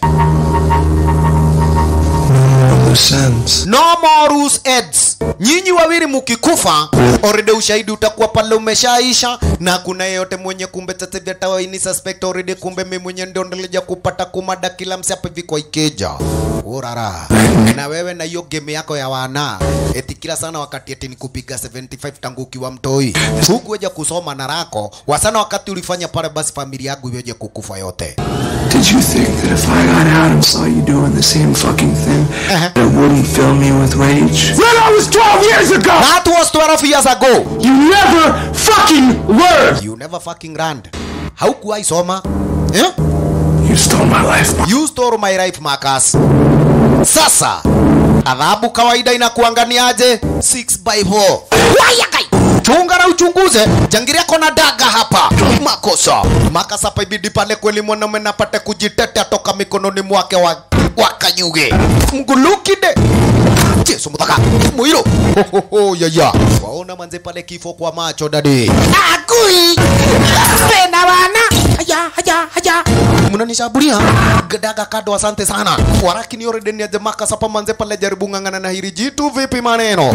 no more loose heads nyinyi wawili mukikufa already ushahidi utakuwa pale umeshaisha na kuna yeyote mwenye kumbe tatevya tawaini suspect already kumbe mimi mwenye ndio nilija kupata kumada kila msi hapa hivi kwa ikeja urara na wewe na hiyo game yako ya wana eti kila sana wakati eti nikupiga 75 tangu ukiwa mtoi hukuweja kusoma na rako wasana wakati ulifanya pale basi familia yangu iweje kukufa yote
Did you think that if I got out and saw you doing the same fucking thing, that wouldn't fill me with rage?
That was 12 years ago!
That was 12 years ago!
You never fucking learned!
You never fucking learned. Haukuwahi soma. Eh?
You stole my life.
You stole my life, Marcus. Sasa adhabu kawaida inakuanganiaje? 6 by 4. Waya kai. Chunga na uchunguze. Jangiria kona daga hapa. Makosa. Marcus hapa ibidi pale kweli mwanaume napate kujitetea toka mikononi mwake wa wakanyuge. Mgulukide. Jesu mutaka. Mwiro. Ho ho ho ya ya. Waona manze pale kifo kwa macho dadi. Agui. Pena wana. Haya haya haya. Mnanishaburia. Gadaga kado asante sana. Waraki ni already ni aje Marcus hapa manze pale jaribu ngangana na hili jitu vipi maneno?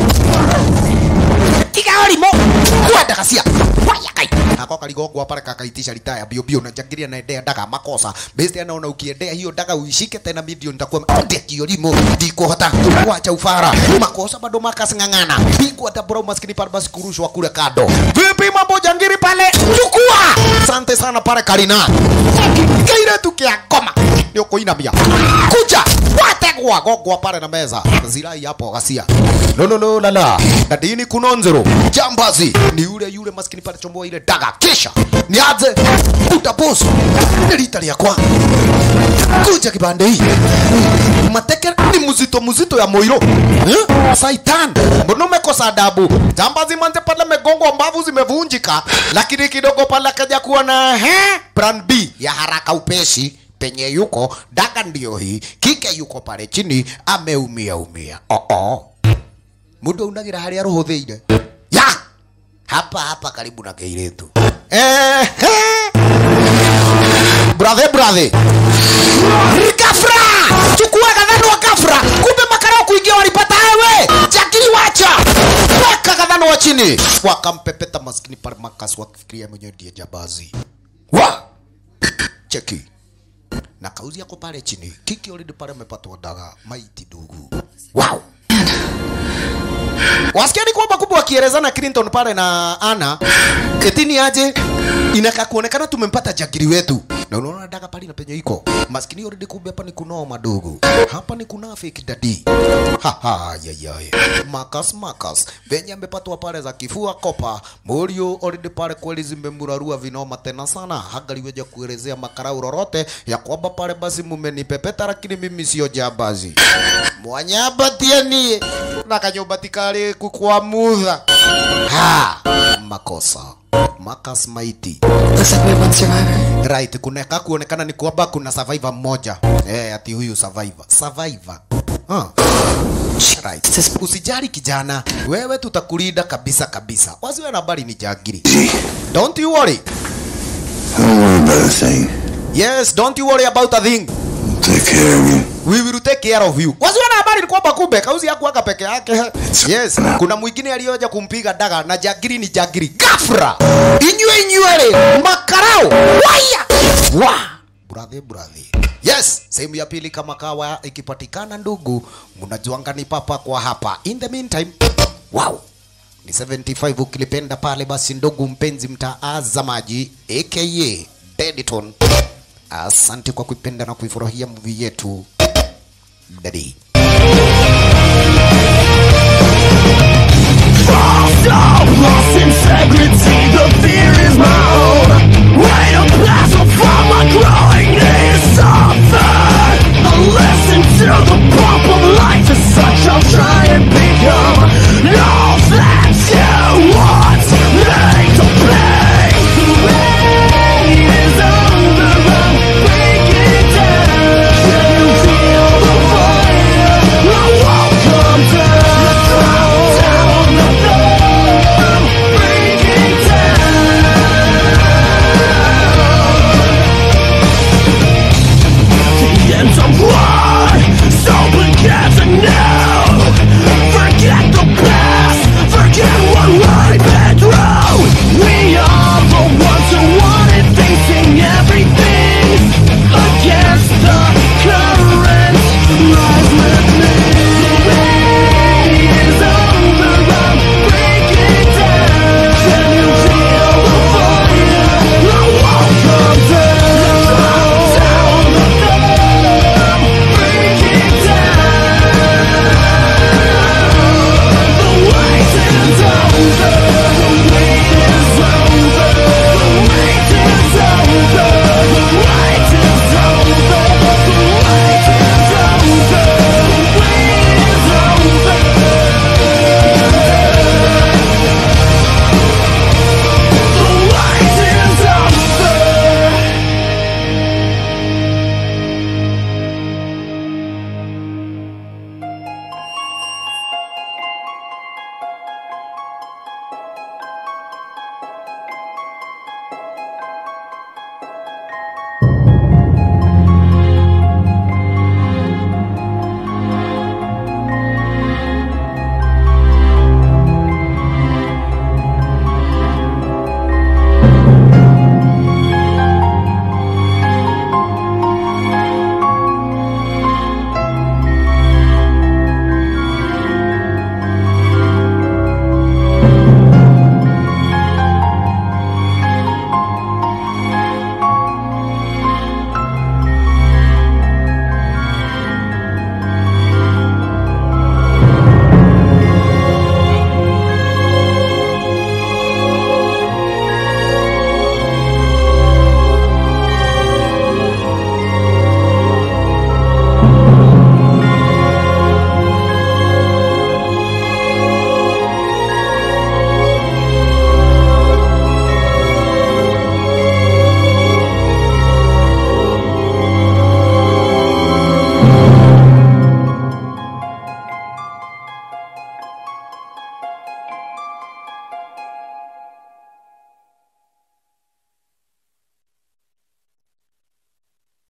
Kigaorimo. Kwenda kasia. Waya kai. Ako kaligogwa pale kakaitisha ritaya bio bio na jangiria na endea daga makosa. Besti anaona ukiendea hiyo daga uishike tena video nitakuwa ndia kiolimo ndikuhota wacha ufara makosa bado makas ngangana bingwa hata bro maskini pale basi kurushwa kule kado. Vipi mambo jangiri pale? Chukua. Asante sana pale Karina. Kaire tu kia koma. Ndio kuinamia. Kuja. Wategwa gogwa pale na meza. Zirai hapo ghasia. No no no la la. Dadini kunonzero. Jambazi. Ni yule yule maskini pale chomboa ile daga. Kisha. Niaze. Utaposu. Nilitali kwa. Kuja kibande hii. Mateke ni mzito mzito ya moiro. Eh? Saitan. Mbona umekosa adabu? Jambazi manze pale megongo mbavu zimevunjika. Lakini kidogo pale akaja kuwa na he plan B ya haraka upeshi penye yuko daga ndio hii kike yuko pale chini ameumia umia oh -oh. mundu unagira haria ruhuthiire ya hapa hapa karibu na keiretu eh brother brother gafra chukua kadhano wa gafra kumbe makarao kuingia walipata ewe jakiri wacha weka kadhano wa chini wakampepeta maskini pale makas wakifikiria mwenyewe ndiye jabazi wa cheki na kauzi yako pale chini kiki already pale amepatwa daga maiti dugu wow wasikia ni kwamba kubwa wakielezana Clinton pale na Ana etini aje inaka kuonekana tumempata jagiri wetu na unaona daga pale na penye iko maskini already kumbe hapa ni kunao madogo hapa ni kuna fake daddy ha ha ya ya Marcus Marcus venye amepatwa pale za kifua kopa Morio already pale kweli zimemurarua vinoma tena sana hangaliweja kuelezea makarau lolote ya kwamba pale basi mumenipepeta lakini mimi sio jambazi mwanyabatia nie na kanyumba tikali kukwamutha ha makosa Marcus Maiti
Looks like we have one survivor.
right kuneka kuonekana ni kwamba kuna survivor mmoja eh ati huyu survivor survivor huh. right. usijali kijana wewe tutakulinda kabisa kabisa wasiwe na habari ni jagiri don't you worry
Don't worry about a thing.
yes don't you worry about a thing
Take care of you.
we will take care of you wasiwe na habari ni kwamba kumbe kauzi yakuaga peke yake yes kuna mwingine aliyoja kumpiga daga na jagiri ni jagiri gafra inywe inywele makarao waya wa brother brother yes sehemu ya pili kama kawa ikipatikana ndugu mnajuanga ni papa kwa hapa in the meantime wow ni 75 ukilipenda pale basi ndugu mpenzi mtaazamaji aka Dediton asante kwa kuipenda na kuifurahia movie yetu Daddy